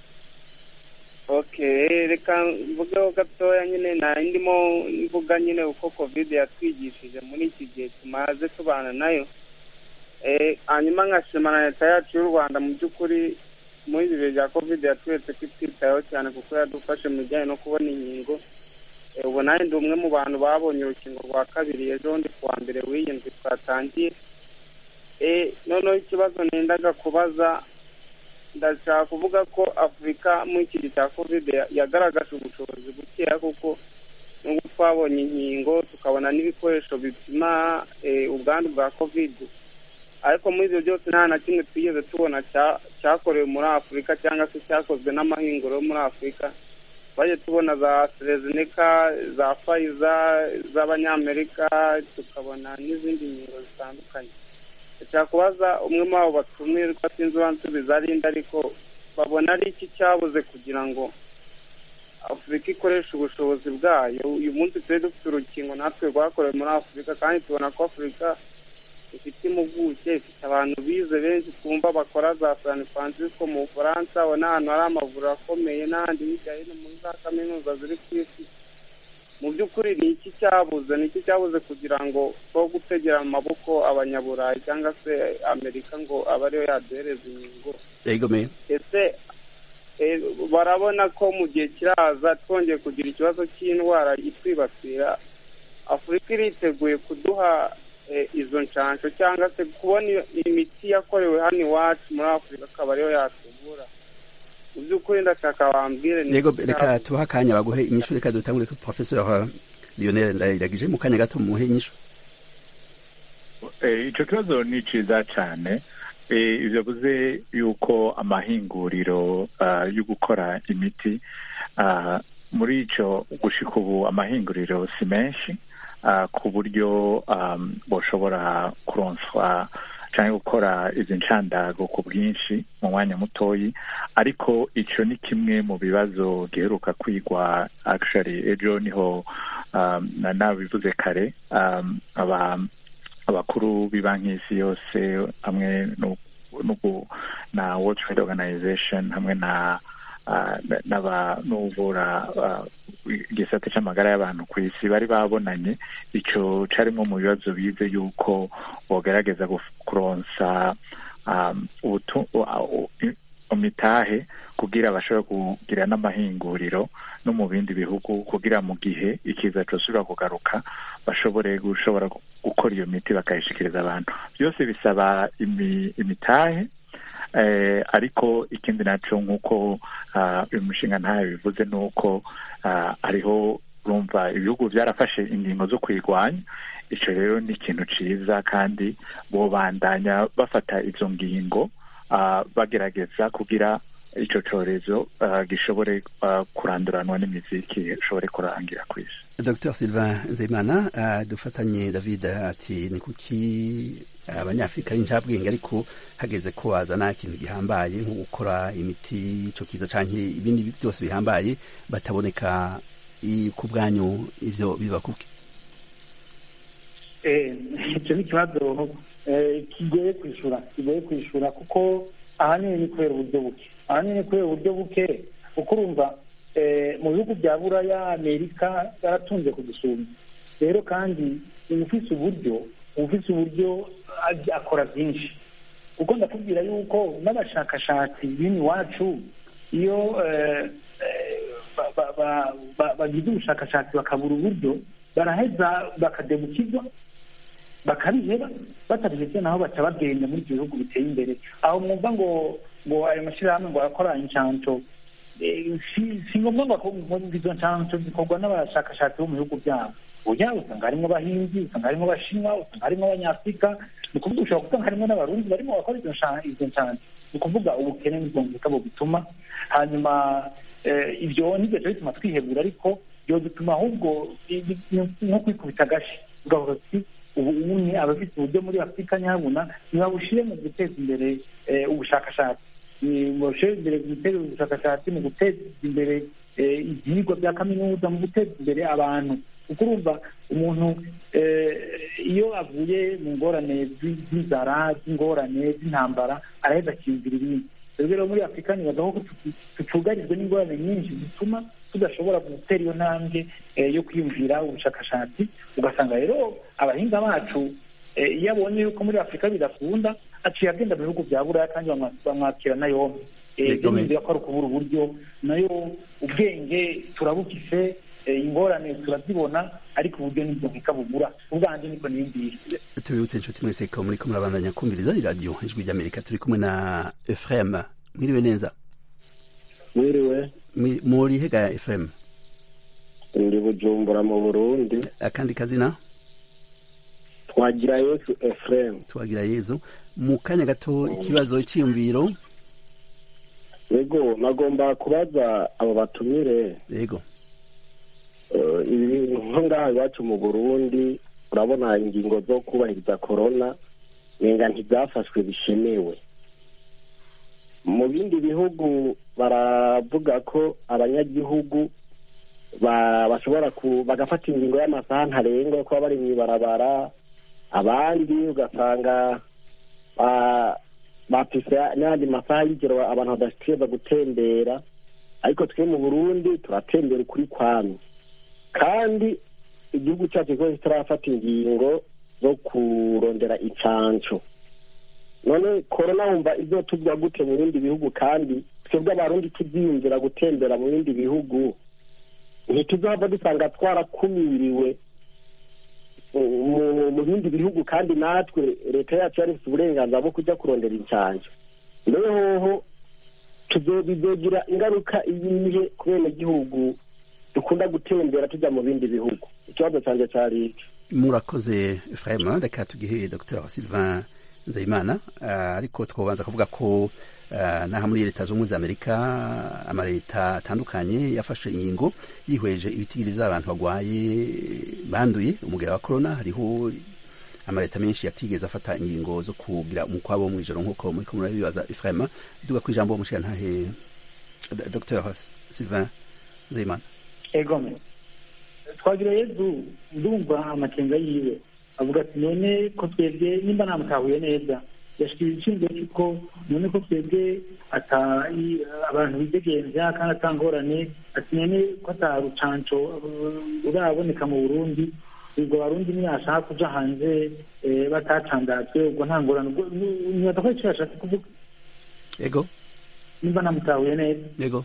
okay reka mvugeho gatoya nyine nari ndimo mvuga nyine uko covid yatwigishije muri iki gihe tumaze tubana nayo Eh, hanyuma nkashima na leta yacu y'u rwanda mu by'ukuri muri ibi bihe bya covid yatweretse ko itwitayeho cyane kuko yadufashe mu bijyanye no kubona inkingo Eh, ubu nanjye ndi umwe mu bantu babonye urukingo rwa kabiri ejo bundi ku wa mbere w'iyi ndwi twatangiye Eh, noneho ikibazo nendaga kubaza ndashaka kuvuga ko afurika muri iki gihe cya covid ya- yagaragaje ubushobozi bukeya kuko nubwo twabonye inkingo tukabona n'ibikoresho bipima eh, ubwandu bwa covid ariko muri ibyo byose nta na kimwe twigeze tubona cya- cyakorewe muri afurika cyangwa se cyakozwe n'amahinguro yo muri afurika twagiye tubona za serezineka za fayiza z'abanyamerika tukabona n'izindi nkingo zitandukanye ndashaka kubaza umwe muri abo batumirwa sinzi uwansubiza arinde ariko babona ari iki cyabuze kugira ngo afurika ikoreshe ubushobozi bwayo uyu munsi turi dufite urukingo natwe rwakorewe muri afurika kandi tubona ko afurika ifite impuguke ifite abantu bize benshi twumva bakora za san francisco mu bufaransa ubona ahantu hari amavuriro akomeye n'ahandi hirya hino muri za kaminuza ziri ku isi mu by'ukuri ni iki cyabuze ni iki cyabuze kugira ngo two gutegera mu maboko abanyaburayi cyangwa se amerika ngo abe ariyo yaduhereza inkingo egome ese eh, barabona ko mu gihe kiraza twongeye kugira ikibazo cy'indwara itwibasira afurika iriteguye kuduha eh, izo nshansho cyangwa se kubona iyo- imiti yakorewe hano iwacu muri afurika akaba ariyo yatuvura mu by'ukuri ndashaka bambwire ni yego iki reka cyabuze. tubahe akanya baguhe inyishu reka dutangure kuri professeur lionel ndayiragije mu kanya gato muhe inyishu Eh, ico kibazo ni ciza cane Eh, ivyo bivuze yuko amahinguriro ah, yo gukora imiti ah, muri ico gushika ubu amahinguriro si menshi ah, ku buryo um, boshobora kuronswa canke gukora izi nshandago ku bwinshi mu mwanya mutoyi ariko ico ni kimwe mu bibazo giheruka kwigwa actually ejo niho um, na nabivuze kare um, aba abakuru b'ibanki y'isi yose hamwe no- n'ubu- na world trade organization hamwe na ah, na- n'aba- n'uvura ah, igisate c'amagara y'abantu ku isi bari babonanye ico carimwo mu bibazo bize yuko bogerageza guf- kuronsa um, ubutu- uh, uh, imitahe kugira bashobore kugira n'amahinguriro no mu bindi bihugu kugira mu gihe ikiza cosubira kugaruka bashobore gushobora gu- gukora iyo miti bakayishikiriza abantu byose bisaba imi, imitahe eh, ariko ikindi naco nk'uko ah, uyu mushinga ntayo bivuze ni uko ah, hariho urumva ibihugu byarafashe ingingo zo kuyirwanya ico rero ni ikintu ciza kandi bobandanya bafata izo ngingo ah, bagerageza kugira ico corezo ah, gishobore ah, kuranduranwa n'imizi gishobore kurangira ku isi dr sylvain nzeyimana uh, dufatanye david ati ni kuki abanyafurika ari njabwenge ariko hageze ko wazana ikintu gihambaye nko gukora imiti ico kiza canke ibindi byose bihambaye bataboneka i- ku bwanyu ivyo biba kuki Eh, icyo ni ikibazo eh, kigoye kwishura kigoye kwishura kuko ahanini ni kubera uburyo buke ahanini ni kubera uburyo buke kuko urumva eh, mu bihugu bya buraya amerika yaratunze kudusumba rero kandi ufise uburyo ufise uburyo aj- akora byinshi kuko ndakubwira yuko n'abashakashatsi b'ini iwacu iyo eh, eh, ba- ba- ba- ba- bagize ubushakashatsi bakabura uburyo baraheza bakadebukirwa bakabiheba batabihevye naho baca bagenda muri ibyo bihugu biteye imbere aho mwumva ngo ngo ayo mashyirahamwe ngo arakora inshanco eh, si si ngombwa ngo ako- ngo izo nshanco zikorwa n'abashakashatsi bo mu bihugu byabo oya usanga harimo abahinzi usanga harimo abashinwa usanga harimo abanyafurika ni ukuvuga ushobora gusanga harimo n'abarundi barimo bakora izo nsha- izo nshanco ni ukuvuga ubukene n'ubwongereza butuma hanyuma eh, ibyo nibyo cyo bituma twihebura ariko byo bituma ahubwo i- i- ni- nko kwikubita agashi ugavuga ati ubu umwe abafite uburyo muri afurika nyabuna ntibabushyire mu guteza imbere eh, ubushakashatsi Ni- babushyire imbere mu guteza ubushakashatsi mu guteza imbere eh, ibyigwa bya kaminuza mu guteza imbere abantu kuko urumva umuntu eh, iyo avuye mu ngorane zi- z'inzara z'ingorane z'intambara araheza akiyumvira ibindi rero rero muri afurika nibaza ko tutu- tutugarijwe n'ingorane nyinshi zituma tudashobora gutera iyo ntambwe eh, yo kwiyumvira ubushakashatsi ugasanga rero abahinga bacu eh, iyo abonye yuko muri afurika bidakunda aciye agenda mu bihugu bya buraya kandi bamwa- bamwakira na yombi Eh, Yego, ibyo me- niyumvira ko ari ukubura uburyo nayo ubwenge turabufise eh, ingorane turazibona ariko uburyo nibwo bikabubura ubwanje niko niyumvira tubibutse inshuti mwese ko muriko murabandanya kumviriza iradiyo ijwi ry'amerika turi kumwe na efrem mwiriwe neza mwiriwe Mwi- muri hega efrem ndi bujumbura mu burundi akandi kazina twagira yesu efuremu twagira yezu mu kanya gato ikibazo cyiyumviro yego nagomba kubaza abo batumire yego eh, ibi nko ngaha iwacu mu burundi urabona ingingo zo kubahiriza korona nenga ntibyafashwe bishemewe mu bindi bihugu baravuga ko abanyagihugu ba- bashobora ku bagafata ingingo y'amasaha ntarengwa yo kuba bari mu ibarabara abandi ugasanga ba- bafise n'ayandi masaha y'ijoro abantu badashikiriza gutembera ariko twe mu burundi turatembera ukuri kwami kandi igihugu cyacu kiba kitarafata ingingo zo kurondera icanco none korona wumva ibyo tujya gute mu bindi bihugu kandi twebwe abarundi tubyiyumvira gutembera mu bindi bihugu ntituzava dusanga twarakumiriwe mu bindi bihugu kandi natwe leta yacu yari ifite uburenganzira bwo kujya kurondera incanco noneho bizogira ingaruka iyihe ku benegihugu dukunda gutembera tujya mu bindi bihugu ikibazo cyanjye cyari iki murakoze frema reka tugihe dr sylvain nzeyimana ariko twabanza kuvuga ko n'aha muri leta zunze ubumwe za amerika amaleta atandukanye yafashe inkingo yihweje ibitigiri by'abantu barwaye banduye umugera wa korona hariho amaleta menshi yatigeze afata ingingo zo kugira umukwabo wo mu ijoro nk'uko muri kumwe murabibaza ifrema duga ku ijambo mushyira ntahe dr sylvain nzeyimana egome twagira yezu ndumva amakenga yiwe avuga ati none ko twebwe nimba namutahuye neza yashikira iciyumviro cy'uko none ko twebwe abantu bidegenza kandi atangorane ati none ko ata rucanco ruraboneka mu burundi ubwo barundi ntiyashaka kuja hanze batacandazwe ubwo nta ngorane nibaza ko icyo yashatse kuvuga yego nimba namutahuye neza yego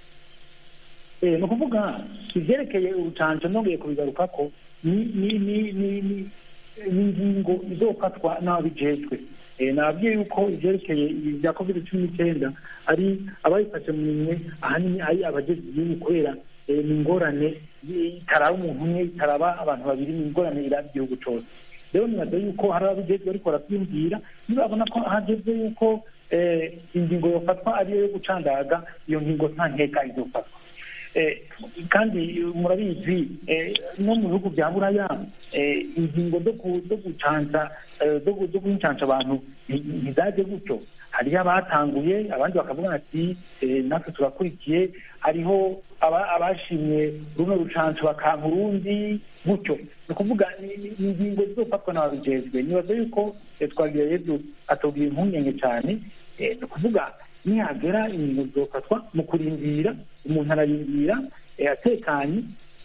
ni ukuvuga ivyerekeye urucanco nongeye kubigaruka ko ni ni ni ni ni ingingo izofatwa n'ababijejwe nababwiye yuko ivyerekeye bya covid cumi n'icyenda ari abayifashe mu minwe ahanini ari abajejwe igihugu kubera ni ingorane itaraba umuntu umwe itaraba abantu babiri ni ingorane iraba igihugu cose rero nibaza yuko hari ababijejwe ariko baravyumvira nibabona ko hageze yuko ingingo yofatwa ariyo yo gucandaga iyo ngingo nta nteka izofatwa kandi murabizi no mu bihugu bya buraya ingingo zo gucanca zo gucanca abantu ntizaje gutyo hariho abatanguye abandi bakavuga ati natwe turakurikiye hariho abashimye runo rucanco bakanka urundi gutyo ni ukuvuga ingingo zizofatwa n'ababijejwe nibaza yuko twagira yezu atubwira impungenge cyane ni ukuvuga nihagera ingingo zizofatwa mu kurindira umuntu ararindira atekanye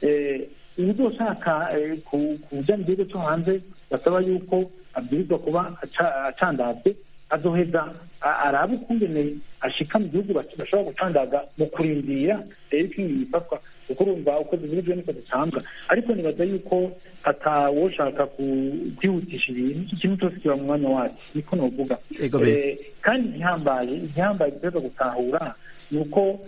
uzoshaka kuja mu gihugu cyo hanze basaba yuko abwirizwa kuba acandazwe azoheza arabe ukungene ashika mu gihugu bashobora gucandaga mu kurindira rero ikintu gifatwa kuko urumva uko zivurijwe niko zicambwa ariko nibaza yuko atawoshaka kwihutisha ibintu ikintu cyose kiba mu mwanya wacu niko novuga kandi igihambaye igihambaye giteza gutahura ni uko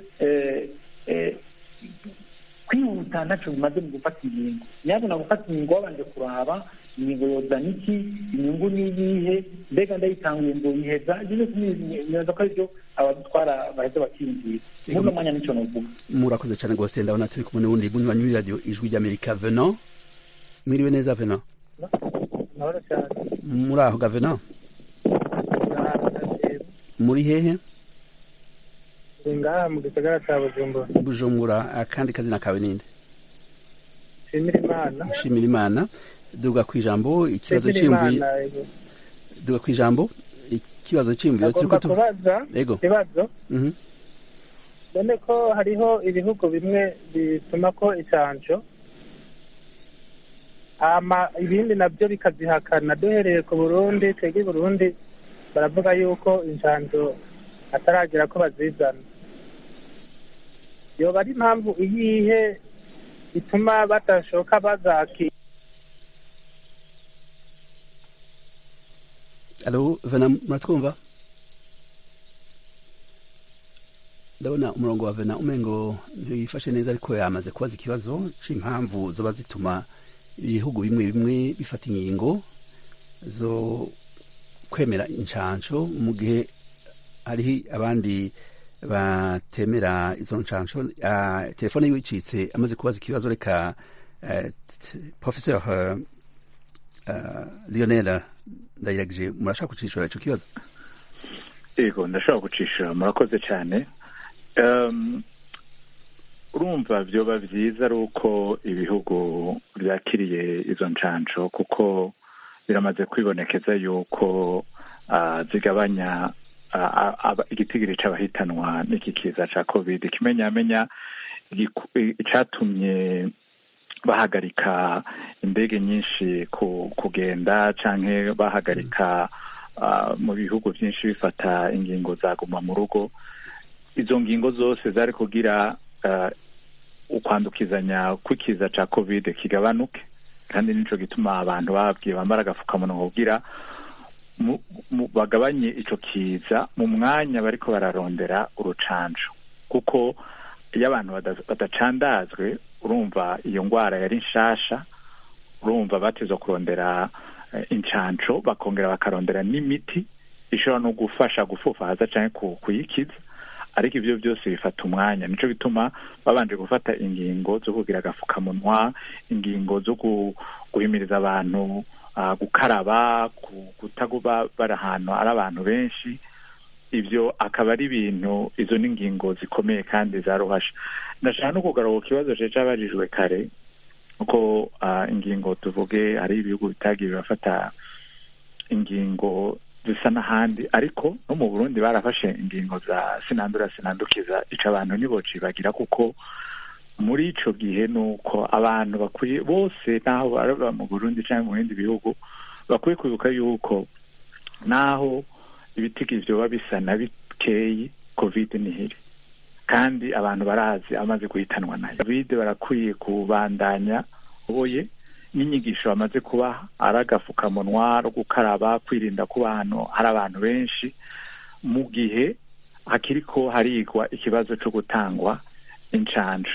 kwihuta ntacyo bimaze mu gufata ingingo nyabona gufata ingingo wabanje kuraba ingingo yozana iki inyungu ni iyihe mbega ndayitanguye ngo yiheza ibyo byose nibaza ko aribyo abadutwara baheza bakiyumvira muri uno mwanya nicyo novuga murakoze cyane rwose ndabona turi kumwe n'ubundi munywanyi w'iradiyo ijwi ry'amerika veno mwiriwe neza veno muri aho ga veno muri hehe ngaha mu gisagara cya bujumbura bujumbura akandi kazina kawe ninde nshimira imana nshimira imana duga ku ijambo ikibazo cy'imvuye duga ku ijambo ikibazo cy'imvuye agomba kubaza yego ikibazo none ko hariho ibihugu bimwe bituma ko icanco hama ibindi nabyo bikazihakana duhereye ku burundi twebwe i burundi baravuga yuko incanco ataragira ko bazizana yoba ari impamvu iyihe ituma badashoka bazakira alo vena muratwumva ndabona umurongo wa vena umengo ntiyifashe neza ariko yamaze kubaza ikibazo c'impamvu zoba zituma ibihugu bimwe bimwe bifata ingingo zo kwemera incanco mu gihe hariho abandi batemera izo nshansho uh, telefone yiwe icitse amaze kubaza ikibazo reka uh, professeur uh, uh, lionel ndayiragije murashaka kucishura ico kibazo yego ndashobora kucishura murakoze cyane um, urumva vyoba vyiza ari uko ibihugu vyakiriye izo nshansho kuko biramaze kwibonekeza yuko uh, zigabanya igitigiri c'abahitanwa n'iki kiza ca covid kimenyamenya icatumye bahagarika indege nyinshi kugenda canke bahagarika mu bihugu byinshi bifata ingingo zaguma mu rugo izo ngingo zose zari kugira ukwandukizanya kw'ikiza ca covid kigabanuke kandi nico gituma abantu bababwiye bambara agafukamunwa kugira bagabanye ico kiza mu mwanya bariko bararondera urucanco kuko iyo abantu badacandazwe urumva iyo ndwara yari nshasha urumva bateza kurondera incanco bakongera bakarondera n'imiti ishobora no gufasha gufufaza cyangwa kuyikiza ariko ibyo byose bifata umwanya nico bituma babanje gufata ingingo zo kugira agafukamunwa ingingo zo guhimiriza abantu gukaraba kutaguba bari ahantu ari abantu benshi ibyo akaba ari ibintu izo ni ingingo zikomeye kandi zaruhasha ndashaka no kugaruka ku kibazo cyabajijwe kare uko ingingo tuvuge hari ibihugu bitagiye birafata ingingo zisa n'ahandi ariko no mu burundi barafashe ingingo za sinandura sinandukiza ico abantu ntibocibagira kuko muri ico gihe ni uko abantu bakwiye bose n'aho baraba mu burundi cyangwa mu bindi bihugu bakwiye kwibuka yuko n'aho ibitigi vyoba bisa na bikeyi covid nihiri kandi abantu barazi amaze guhitanwa nayo covid barakwiye kubandanya boye n'inyigisho bamaze kuba ari agafukamunwa no gukaraba kwirinda kuba ahantu hari abantu benshi mu gihe hakiriko harigwa ikibazo cyo gutangwa incanco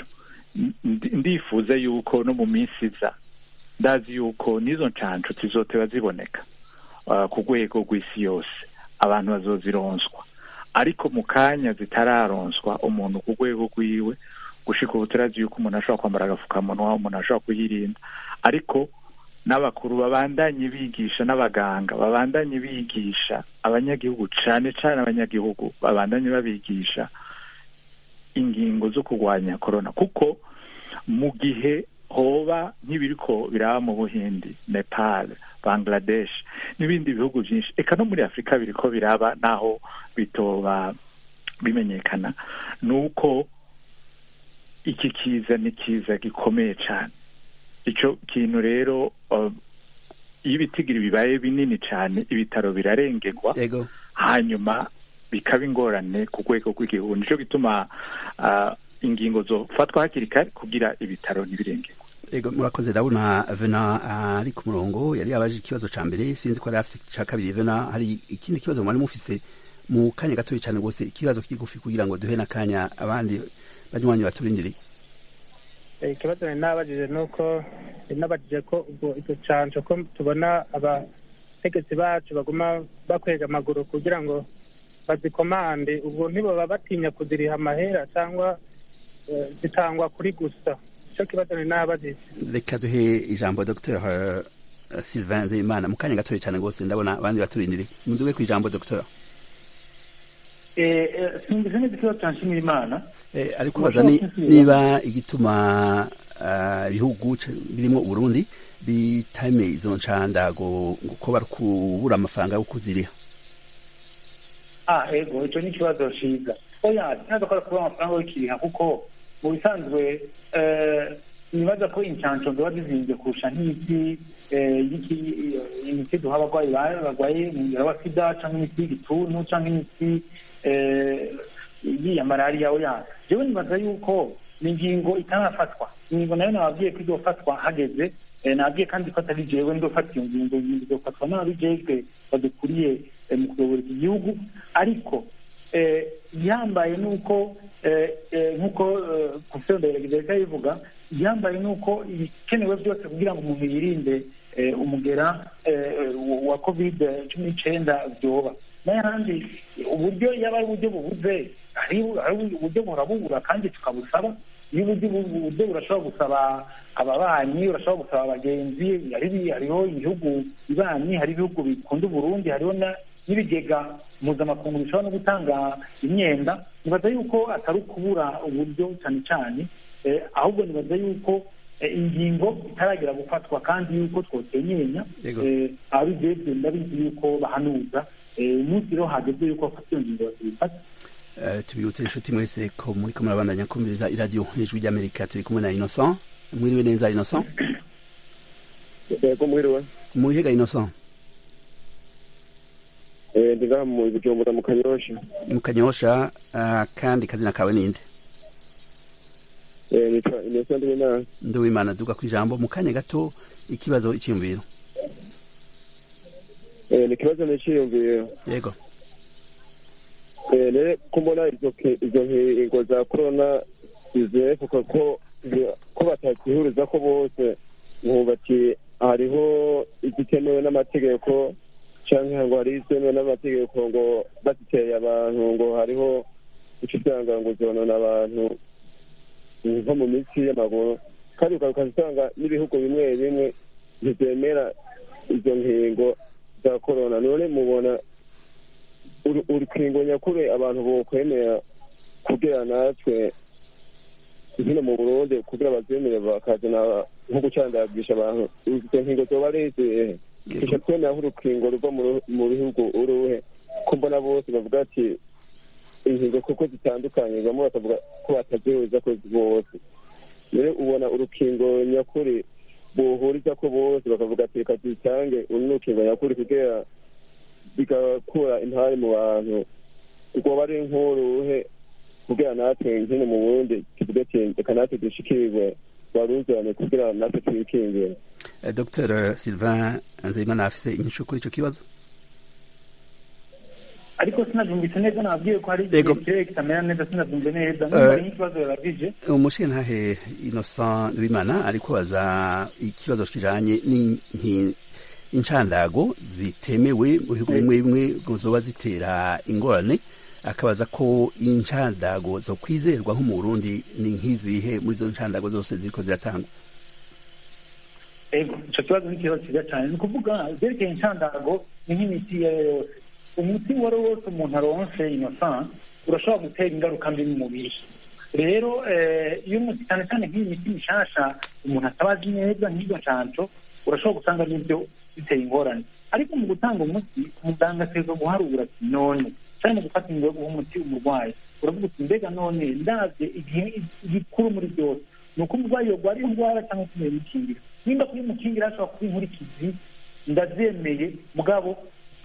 ndifuza yuko no mu minsi iza ndazi yuko n'izo ncanco zizoteba ziboneka ku rwego rw'isi yose abantu bazozironswa ariko mu kanya zitararonswa umuntu ku rwego rwiwe gushika ubu turazi yuko umuntu ashobora kwambara agafukamunwa umuntu ashobora kuyirinda ariko n'abakuru babandanye bigisha n'abaganga babandanye bigisha abanyagihugu cane cane abanyagihugu babandanye babigisha ingingo zo kurwanya korona kuko mu gihe hoba nk'ibiriko biraba mu buhindi nepal bangladesh n'ibindi bihugu byinshi eka no muri afurika biriko biraba naho bitoba bimenyekana ni uko iki kiza ni kiza gikomeye cyane icyo kintu rero iyo ibitigiri bibaye binini cyane ibitaro birarengerwa hanyuma bikaba ingorane ku rwego rw'igihugu nicyo gituma ingingo zofatwa hakiri kare kugira ibitaro ntibirengerwe ego murakoze ndabona vena ari ku murongo yari yabaje ikibazo ca mbere sinzi ko yari afise ca kabiri vena hari ikindi kibazo mwari mufise mu kanya gatoya cyane rwose ikibazo kigufi kugira ngo duhe n'akanya abandi banywanyi baturindiriye ikibazo nari nabajije ni uko nabajije ko ubwo icyo canco ko tubona abategetsi bacu baguma bakwega amaguru kugira ngo bazikomande ubwo ntibaba batinya kuziriha amahera cyangwa zitangwa kuri gusa icyo kibazo nari nabajije reka duhe ijambo dr sylvain nzeyimana mu kanya gatoya cyane rwose ndabona abandi baturindiriye muduge ku ijambo dr simbize neza ikibazo cya nshimirimana ari kubaza niba igituma ibihugu birimo uburundi bitameye izo nshandago ko bari kubura amafaranga yo kuziriha ah ego icyo ni ikibazo cyiza oya ntabwo ko kubura amafaranga yo kiriha kuko mu bisanzwe nibaza ko inshansho ziba zizinze kurusha nk'imiti imiti duha abarwayi barwaye umugera wa sida cyangwa imiti y'igituntu cyangwa imiti y'iya malariya oya jewe nibaza yuko ni ingingo itarafatwa ingingo nayo nababwiye ko izofatwa hageze nabwiye kandi ko atari jewe ndofata iyo ngingo izofatwa n'ababijejwe badukuriye mu kuyobora iki gihugu ariko yambaye nuko nk'uko profesor ndayirageza bivuga yambaye nuko ibikenewe byose kugira ngo umuntu yirinde umugera wa covid cumi n'icyenda byoba n'ayandi uburyo yaba ari uburyo bubuze hari uburyo burabubura kandi tukabusaba iyo uburyo uburyo burashobora gusaba ababanyi urashobora gusaba abagenzi hariho ibihugu bibanyi hari ibihugu bikunda uburundi hariho n'ibigega mpuzamakungu bishobora no gutanga imyenda nibaza yuko atari ukubura uburyo cyane cyane ahubwo nibaza yuko ingingo itaragera gufatwa kandi yuko twotenyenya ababijejwe ndabizi yuko bahanuza umunsi rero hageze yuko bafata iyo ngingo bakibifata tubibutse inshuti mwese ko muri ko murabandanya kumviriza iradiyo ijwi ry'amerika turi kumwe na innocent mwiriwe neza innocent yego mwiriwe murihiga innocent Eh, ndi ngaha mu bujumbura mu kanyosha mu kanyosha ah, kandi kazina kawe ninde Eh, nitwa innocent ndiwimana nduwimana duga ku ijambo mu kanya gato ikibazo icyiyumviro Eh, ni ikibazo niciyumviro yego Eh, rero ko mbona izo ki- izo nkingo za korona zizewe kuko ko ko batakihuriza ko bose nkumva ati hariho igikenewe n'amategeko canke ngo hari izemewe n'amategeko ngo baziteye abantu ngo hariho ico usanga ngo zonona abantu nko mu mitsi y'amaguru kandi ukaza usanga n'ibihugu bimwe bimwe ntizemera izo nkingo za korona none mubona uru- urukingo nyakuri abantu bokwemera kugira natwe hino mu burundi kugira bazemere bakazana nko gucandagisha abantu izo nkingo zoba ari izihe tuca twemera nk'urukingo ruva mu ru- mu bihugu uruhe ko mbona bose bavuga ati inkingo kuko zitandukanye bamwe bakavuga ko batazihuza ko bose rero ubona urukingo nyakuri bohuriza ko bose bakavuga ati reka dutange uru ni urukingo nyakuri kugira bigakura intare mu bantu rwoba ari nk'uruhe kugira natwe nkino mu burundi tuvuge ati reka natwe dushikirwe baruzane kugira natwe twikingire Eh, dr sylvain nzeyimana afise inyishu kuri ico kibazo ariko sinabyumvise neza nababwiye ko hari Yego. igihe kirere kitamera neza sinabyumve neza Eh, numva ari nk'ikibazo yabajije umushintahe innocent wimana ariko baza ikibazo kijanye n'inki- incandago zitemewe mu bihugu bimwe bimwe ngo zoba zitera ingorane akabaza ko incandago zo kwizerwa nko mu burundi ni nk'izihe muri izo ncandago zose ziriko ziratangwa ego icyo kibazo ni ikibazo cyiza cyane ni ukuvuga zerekeye inshandago ni nk'imiti iyo ari yo yose umuti uwo ari wo wose umuntu aronse innocent urashobora gutera ingaruka mbi mu mubiri rero eh, iyo umuti cyane cyane nk'iyi miti mishasha umuntu ataba azi neza nk'izo nshanco urashobora gusanga n'ibyo biteye ingorane ariko mu gutanga umuti umuganga ategerezwa guharura ati none cyane mu gufata ingo yo guha umuti umurwayi uravuga uti mbega none ndabye igihe igikuru muri byose ni uko umurwayi yogwara iyo ndwara cyangwa kuyimukingira nimba kuyimukingira hashobora kuba inkurikizi ndabyemeye mugabo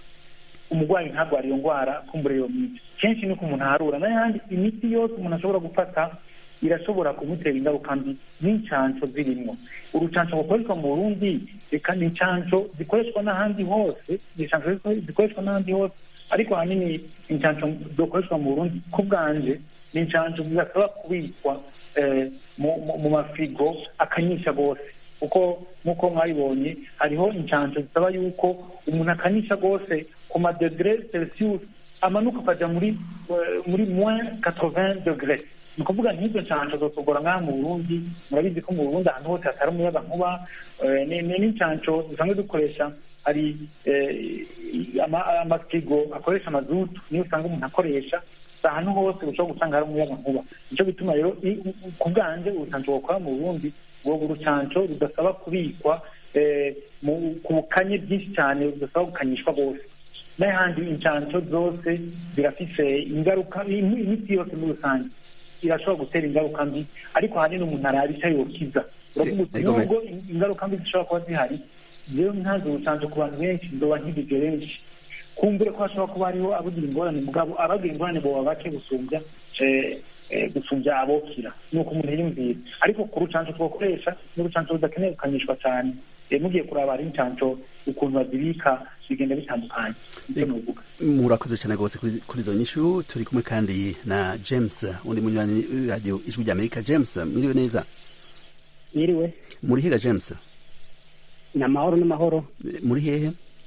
umurwayi ntarwara iyo ndwara kumbura iyo miti kenshi ni uko umuntu aharura n'ayandi imiti yose umuntu ashobora gufata irashobora kumutera ingaruka mbi n'incanco zirimo urucanco rukoreshwa mu burundi reka ni incanco zikoreshwa n'ahandi hose ni incanco zikoreshwa n'ahandi hose ariko ahanini incanco zikoreshwa mu burundi ku bwanje ni incanco zidasaba kubikwa eh, mu- mu- mu mafirigo akanyisha rwose kuko nk'uko mwabibonye hariho incanco zisaba yuko umuntu akanyisha rwose ku madegre celsius amanuka akajya muri eh, muri moins 80 degre ni ukuvuga nk'izo nshansho zotugora nk'aha mu burundi murabizi ko mu burundi ahantu hose hatari umuyaga nkuba eh, ni ni n'inshansho dusanzwe dukoresha hari eh, ama- amafirigo akoresha amazutu niyo usanga umuntu akoresha si ahantu hose ushobora gusanga hari umuyaga nkuba nicyo bituma rero i- u- ku bwanje urucanco bakora mu burundi ubwo urucanco rudasaba kubikwa eh, mu- ku bukanye bwinshi cyane rudasaba gukanyishwa rwose n'ahandi inshanco zose zirafise ingaruka im- imiti yose muri rusange irashobora gutera ingaruka mbi ariko ahanini umuntu araba icyo yokiza uravuga uti Ego, nubwo in- ingaruka mbi zishobora kuba zihari rero ntazi urucanco ku bantu benshi nzoba nkigije benshi kumbure ko hashobora kuba hariho abagira ingorane mugabo abagira ingorane boba bake gusumbya eh, eh, gusumbya abokira ni uko umuntu yiyumvira ariko ku rucanco twakoresha ni urucanco rudakeneye gukanyishwa cyane Eh, mugiye kuraba hari incanco ukuntu bazibika bigenda bitandukanye nicyo novuga murakoze cyane rwose kuri kuri izo nyishu turi kumwe kandi na james undi munywanyi radio ijwi ry'amerika james mwiriwe neza Yiriwe muri hega james ni amahoro n'amahoro Eh, muri hehe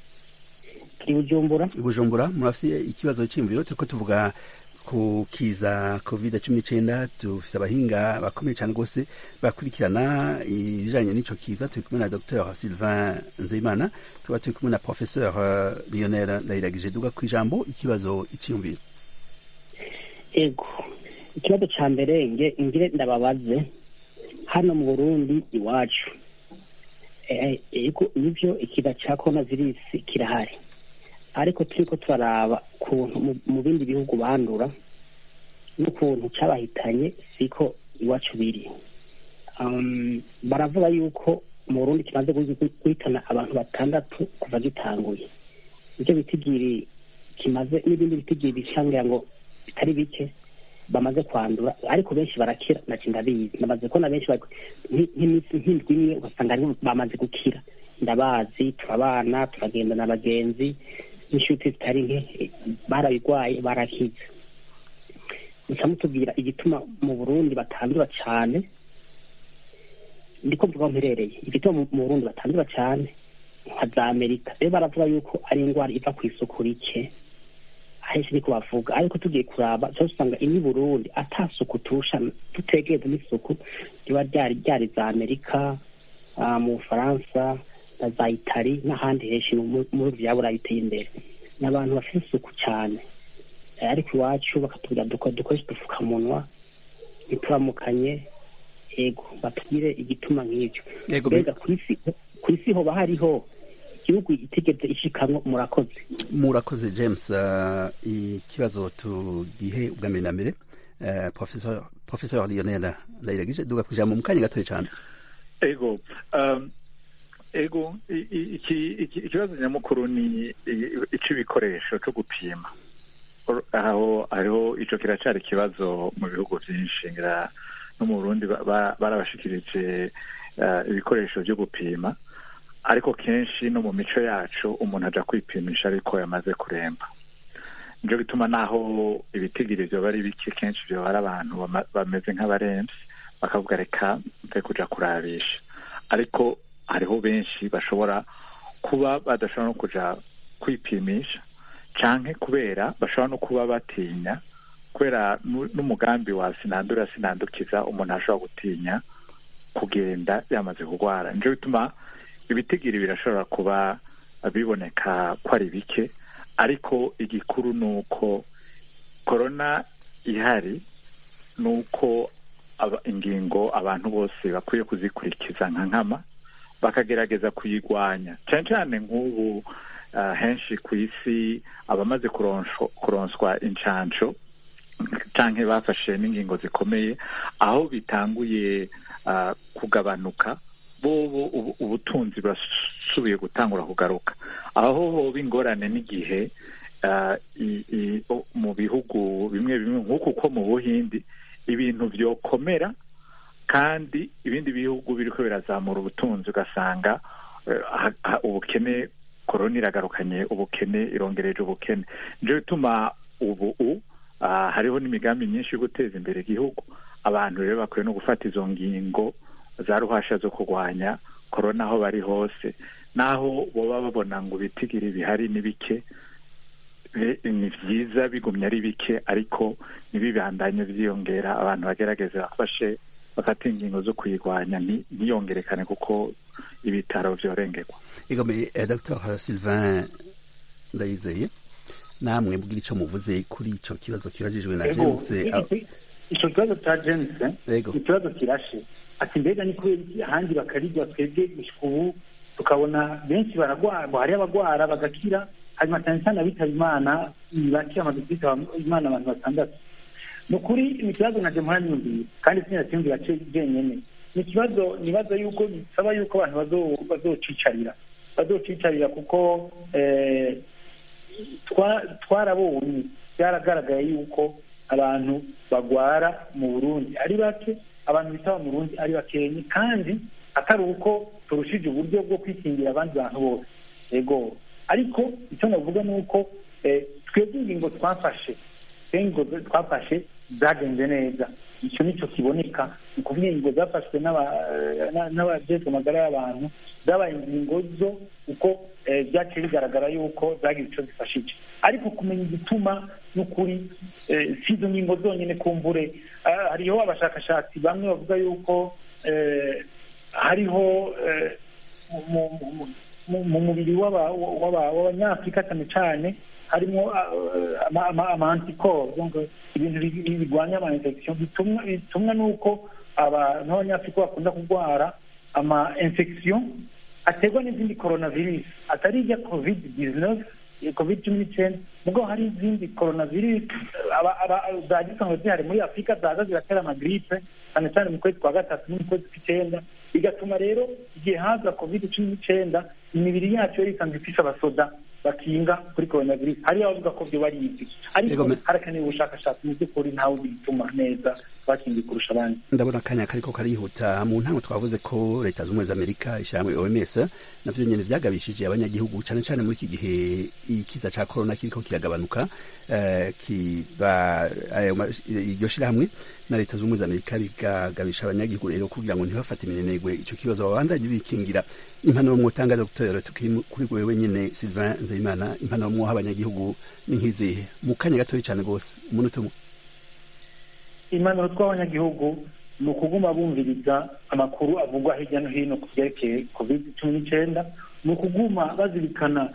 turi bujumbura i bujumbura murafite ikibazo cy'imviro turiko tuvuga ku kiza covid cumi n'icyenda dufise abahinga bakomeye cyane rwose bakurikirana ibijanye n'ico kiza turi kumwe na dr sylvain nzeyimana tuba turi kumwe na professeur eh, lionel ndayiragije duga ku ijambo ikibazo icyiyumviro ego ikibazo ca mbere nge ngire ndababaze hano mu burundi iwacu Eh, ego nivyo ikiza ca corona virus kirahari ariko turiko turaraba kuntu mu- mu bindi bihugu bandura n'ukuntu cabahitanye siko iwacu biri um, baravuga yuko mu burundi kimaze guhi- guhitana abantu batandatu kuva gitanguye ivyo bitigiri kimaze n'ibindi bitigiri bishangira ngo bitari bike bamaze kwandura ariko benshi barakira naci ndabizi namaze kubona benshi bari- nki- nk'iminsi nk'indwi imwe ugasanga aribo bamaze gukira ndabazi turabana turagenda na bagenzi n'inshuti zitari nke eh, barabigwaye barakize muca mutubwira igituma mu burundi batandura cane ndiko mvuga aho mperereye igituma mu- mu burundi batandura cane nka za amerika rero baravuga yuko ari indwara iva ku isuku rike ahenshi niko bavuga ariko tugiye kuraba cyose usanga ini burundi ata suku turusha tutegereze n'isuku riba ryari ryari za amerika ah, mu bufaransa na za itali n'ahandi henshi mu- muri vya burayi biteye imbere ni abantu bafite isuku cyane Eh, ariko iwacu bakatubwira duko dukoresha udupfukamunwa ntituramukanye ego batubwire igituma nk'ivyo Yego, mbega ku isi ku isi hoba hariho igihugu itigeze ishikamwo murakoze murakoze james uh, ikibazo tugihe ubwa mbere na mbere uh, professor professor lionel ndayiragije duga kujambo mu kanya gatoya cyane ego um, ego i- i- iki- iki- ikibazo nyamukuru ni i- ic'ibikoresho co gupima Or- aho hariho ico kiracari ikibazo mu bihugu vyinshi ngira no mu burundi ba- ba- barabashikirije uh, ibikoresho vyo gupima ariko kenshi no mu mico yacu umuntu aja kwipimisha ariko yamaze kuremba nico gituma naho ibitigiri vyoba ari bike kenshi vyoba ari abantu bama- bameze nk'abaremvye bakavuga reka mve kuja kurabisha ariko hariho benshi bashobora kuba badashobora no kuja kwipimisha canke kubera bashobora no kuba batinya kubera nu- n'umugambi wa sinandura sinandukiza umuntu ashobora gutinya kugenda yamaze kurwara nico bituma ibitigiri birashobora kuba biboneka ko ari bike ariko igikuru ni uko korona ihari ni uko aba- ingingo abantu bose bakwiye kuzikurikiza nka nkama bakagerageza kuyigwanya cyane cyane nk'ubu ah, henshi ku isi abamaze kuronswa kuronswa incanco canke bafashe n'ingingo zikomeye aho bitanguye ah, kugabanuka bobo ubu- ubutunzi burasubiye gutangura kugaruka aho hoba ingorane n'igihe ah, i- i- o- mu bihugu bimwe bimwe nk'uku ko mu buhindi ibintu vyokomera kandi ibindi bihugu biriko birazamura ubutunzi ugasanga eh, ha- ha- ubukene korona iragarukanye ubukene irongereje ubukene nico bituma ubu u ah, hariho n'imigambi myinshi yo guteza imbere igihugu abantu rero bakwiye no gufata izo ngingo za ruhasha zo kurwanya korona aho bari hose naho boba babona ngo ibitigiri bihari ni bike be- ni vyiza bigumye ari bike ariko ntibibandanye vyiyongera abantu bagerageze bafashe bafata ingingo zo kuyirwanya nti- ntiyongerekane kuko ibitaro vyorengerwa igome eh, dr sylvain ndayizeye namwe mbwira ico muvuze kuri ico kibazo kibajijwe na Ego, james i- ah, i- ico kibazo ca james Ego. ni ikibazo kirashe ati mbega ni kubera iki ahandi bakarirwa twebwe gushika ubu tukabona benshi baragwara hari abagwara bagakira hanyuma cyane cyane abitaba imana ni bake bamaze kwitaba imana abantu batandatu ni ukuri ni ikibazo naje muranyumviye kandi sinatiyumvira jenyene ni ikibazo nibaza yuko bisaba yuko abantu bazo- bazocicarira bazocicarira kuko eh, twa- twarabonye byaragaragaye yuko abantu bagwara mu burundi ari bake abantu bitaba mu burundi ari bakenye kandi atari uko turushije uburyo bwo kwikingira abandi bantu bose yego ariko icyo navuga ni uko eh, twebwe ingingo twafashe ingingo twafashe zagenze neza icyo nicyo kiboneka ni ukuvuga ingingo zafashwe n'aba- na- n'abajejwe amagara y'abantu zabaye ingingo zo uko eh, byaciye bigaragara yuko zagize icyo zifashije ariko kumenya igituma n'ukuri eh, si izo ngingo zonyine kumbure Ah, hariho abashakashatsi bamwe bavuga yuko eh, hariho eh, mu- mu- mu- mu mubiri w'aba- w'aba- w'abanyafurika cyane cyane harimo amantikoro ibintu bi- bi- birwanya ama infection bitumwa bitumwa n'uko abantu b'abanyafurika bakunda kurwara ama infection aterwa n'izindi coronavirus atari ijya covid 19 covid cumi n'icyenda nubwo hari izindi coronavirus za gisanzwe zihari muri afurika zaza ziratera amagiripe cyane cyane mu kwezi kwa gatatu no mu kwezi kw'icyenda bigatuma rero igihe haza covid cumi n'icyenda imibiri yacu yari isanzwe ifise abasoda bakinga kuri coronavirus hariyo abavuga ko byo barizi ariko harakenewe ubushakashatsi mu by'ukuri ntawe bituma neza bakingiye kurusha abandi ndabona akanya kariko karihuta mu ntango twavuze ko leta z'ubumwe z'amerika ishyirahamwe oms navyo nyene vyagabishije abanyagihugu cane cane muri iki gihe ikiza ca corona kiriko kiragabanuka iryo shirahamwe na leta z'ubumwe z'amerika bigagabisha abanyagihugu rero kugira ngo ntibafate iminenegwe ico kibazo babandanye bikingira impanuro mwotangaza gutorera tukiri kuri wewe nyene sylvain nzeyimana impanuro mwoha abanyagihugu ni nk'izihe mu kanya gatoyi cane rwose umunota umwe impanuro tw'abanyagihugu ni ukuguma bumviriza amakuru avugwa hirya no hino ku byerekeye covid cumi n'icyenda ni ukuguma bazirikana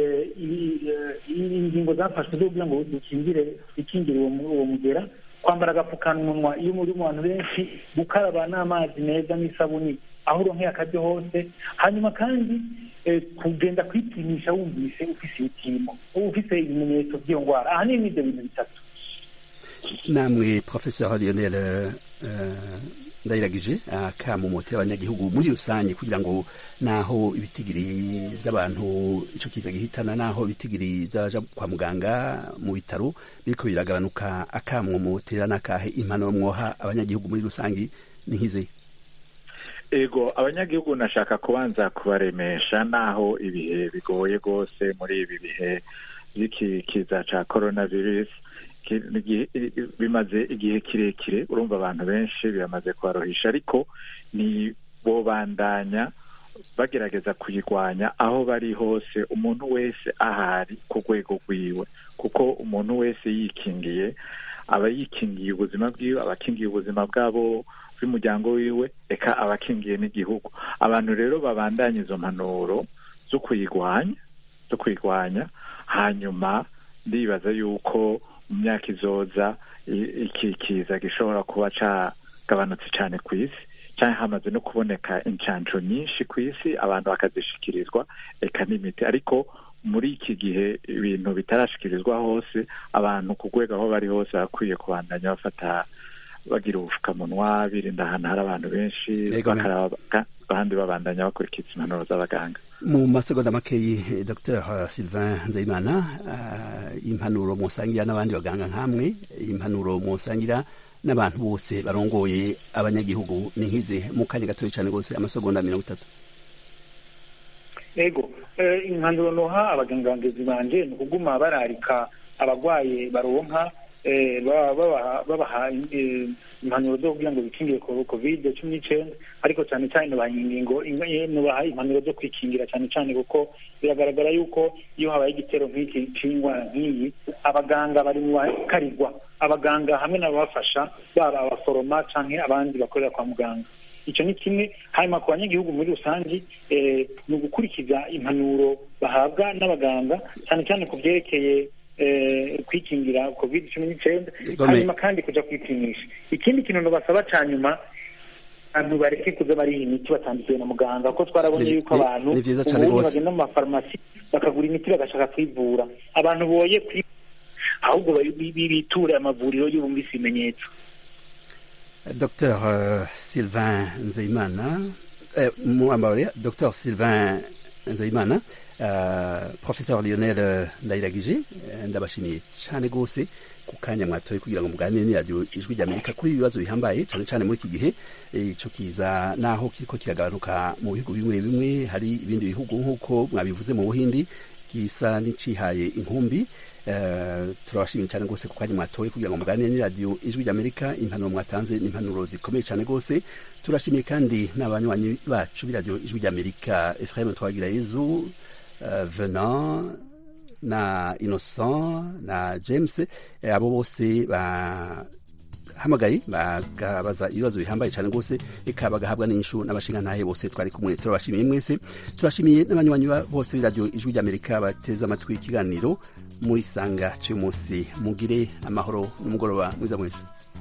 ingingo zafashwe zo kugira ngo dukingire twikingire uwo mugera kwambara agapfukamunwa iyo muri mu bantu benshi gukaraba n'amazi meza n'isabuni aho uronkeye akaryo hose hanyuma kandi kugenda kwipimisha wumvise ufise ibipimo ufise ibimenyetso by'iyo ndwara ahanini n'ibyo bintu bitatu namwe professeur lionel ndayiragije akamumotera abanyagihugu muri rusange kugira ngo naho ibitigiri by'abantu ico kiza gihitana naho ibitigiri zaja kwa muganga mu bitaro biriko biragabanuka akamumotera n'akahe impanuro mwoha abanyagihugu muri rusange ni nk'izi ego abanyagihugu nashaka kubanza kubaremesha naho ibihe bigoye rwose muri ibi bihe by'iki kiza ca coronavirus bimaze igihe kirekire urumva abantu benshi biramaze kubarohisha ariko ni bobandanya bagerageza kuyirwanya aho bari hose umuntu wese ahari ku rwego rwiwe kuko umuntu wese yikingiye aba yikingiye ubuzima bwiwe aba akingiye ubuzima bwabo bw'umuryango wiwe reka aba akingiye n'igihugu abantu rero babandanya izo mpanuro zo kuyirwanya zo kuyirwanya hanyuma ndibaza yuko mu myaka izoza iki kiza gishobora kuba cagabanutse cyane ku isi cyangwa hamaze no kuboneka incanco nyinshi ku isi abantu bakazishikirizwa eka n'imiti ariko muri iki gihe ibintu bitarashikirizwa hose abantu ku rwego aho bari hose bakwiye kubandanya bafata bagira ubupfukamunwa birinda ahantu hari abantu benshi abandi babandanya bakurikiza impanuro z'abaganga mu masegonda makeyi dr sylvain nzeyimana impanuro musangira n'abandi baganga nk'amwe impanuro musangira n'abantu bose barongoye abanyagihugu ni nk'izi mu kanya gatoya cyane rwose amasegonda mirongo itatu ego impanuro noha abagangangizi banje ni ukuguma bararika abarwaye baronka babaha impanuro zo kugira ngo bikingire covid cumi n'icyenda ariko cyane cyane nubaha ingingo nubaha impanuro zo kwikingira cyane cyane kuko biragaragara yuko iyo habaye igitero nk'iki cy'indwara nk'iyi abaganga bari mu bakarirwa abaganga hamwe n'ababafasha baba abaforoma cyangwa abandi bakorera kwa muganga icyo ni kimwe hanyuma ku banyagihugu muri rusange ni ugukurikiza impanuro bahabwa n'abaganga cyane cyane ku byerekeye kwikingira covid cumi n'icyenda hanyuma kandi kujya kwipimisha ikindi kintu basaba cya nyuma abantu bareke kuza bariha imiti batandikiwe na muganga kuko twarabonye yuko abantu ubundi bagenda mu mafarumasi bakagura imiti bagashaka kwivura abantu boye ahubwo biture amavuriro y'ubumvise ibimenyetso dr sylvain nzeyimana muambare dr sylvain nzeyimana professeur lionel ndayiragije ndabashimiye cyane rwose ku kanya mwatoye kugira ngo muganire n'iradiyo ijwi ry'amerika kuri ibibazo bihambaye cyane cyane muri iki gihe icyo kiza naho kiriko kiragabanuka mu bihugu bimwe bimwe hari ibindi bihugu nk'uko mwabivuze mu buhindi gisa n'icihaye inkumbi turabashimiye cyane rwose ku kanya mwatoye kugira ngo muganire n'iradiyo ijwi ry'amerika impanuro mwatanze ni impanuro zikomeye cyane rwose turashimiye kandi n'abanywanyi bacu b'iradiyo ijwi ry'amerika efraim twagira yezu venant na innocent na james abo bose bahamagaye bagabaza ibibazo bihambaye cyane rwose eka bagahabwa n'inyishu n'abashingantahe bose twari kumwe turabashimiye mwese turashimiye n'abanywanyi bose b'iradiyo ijwi ry'amerika bateze amatwi ikiganiro muri sanga cy'umunsi mugire amahoro n'umugoroba mwiza mwese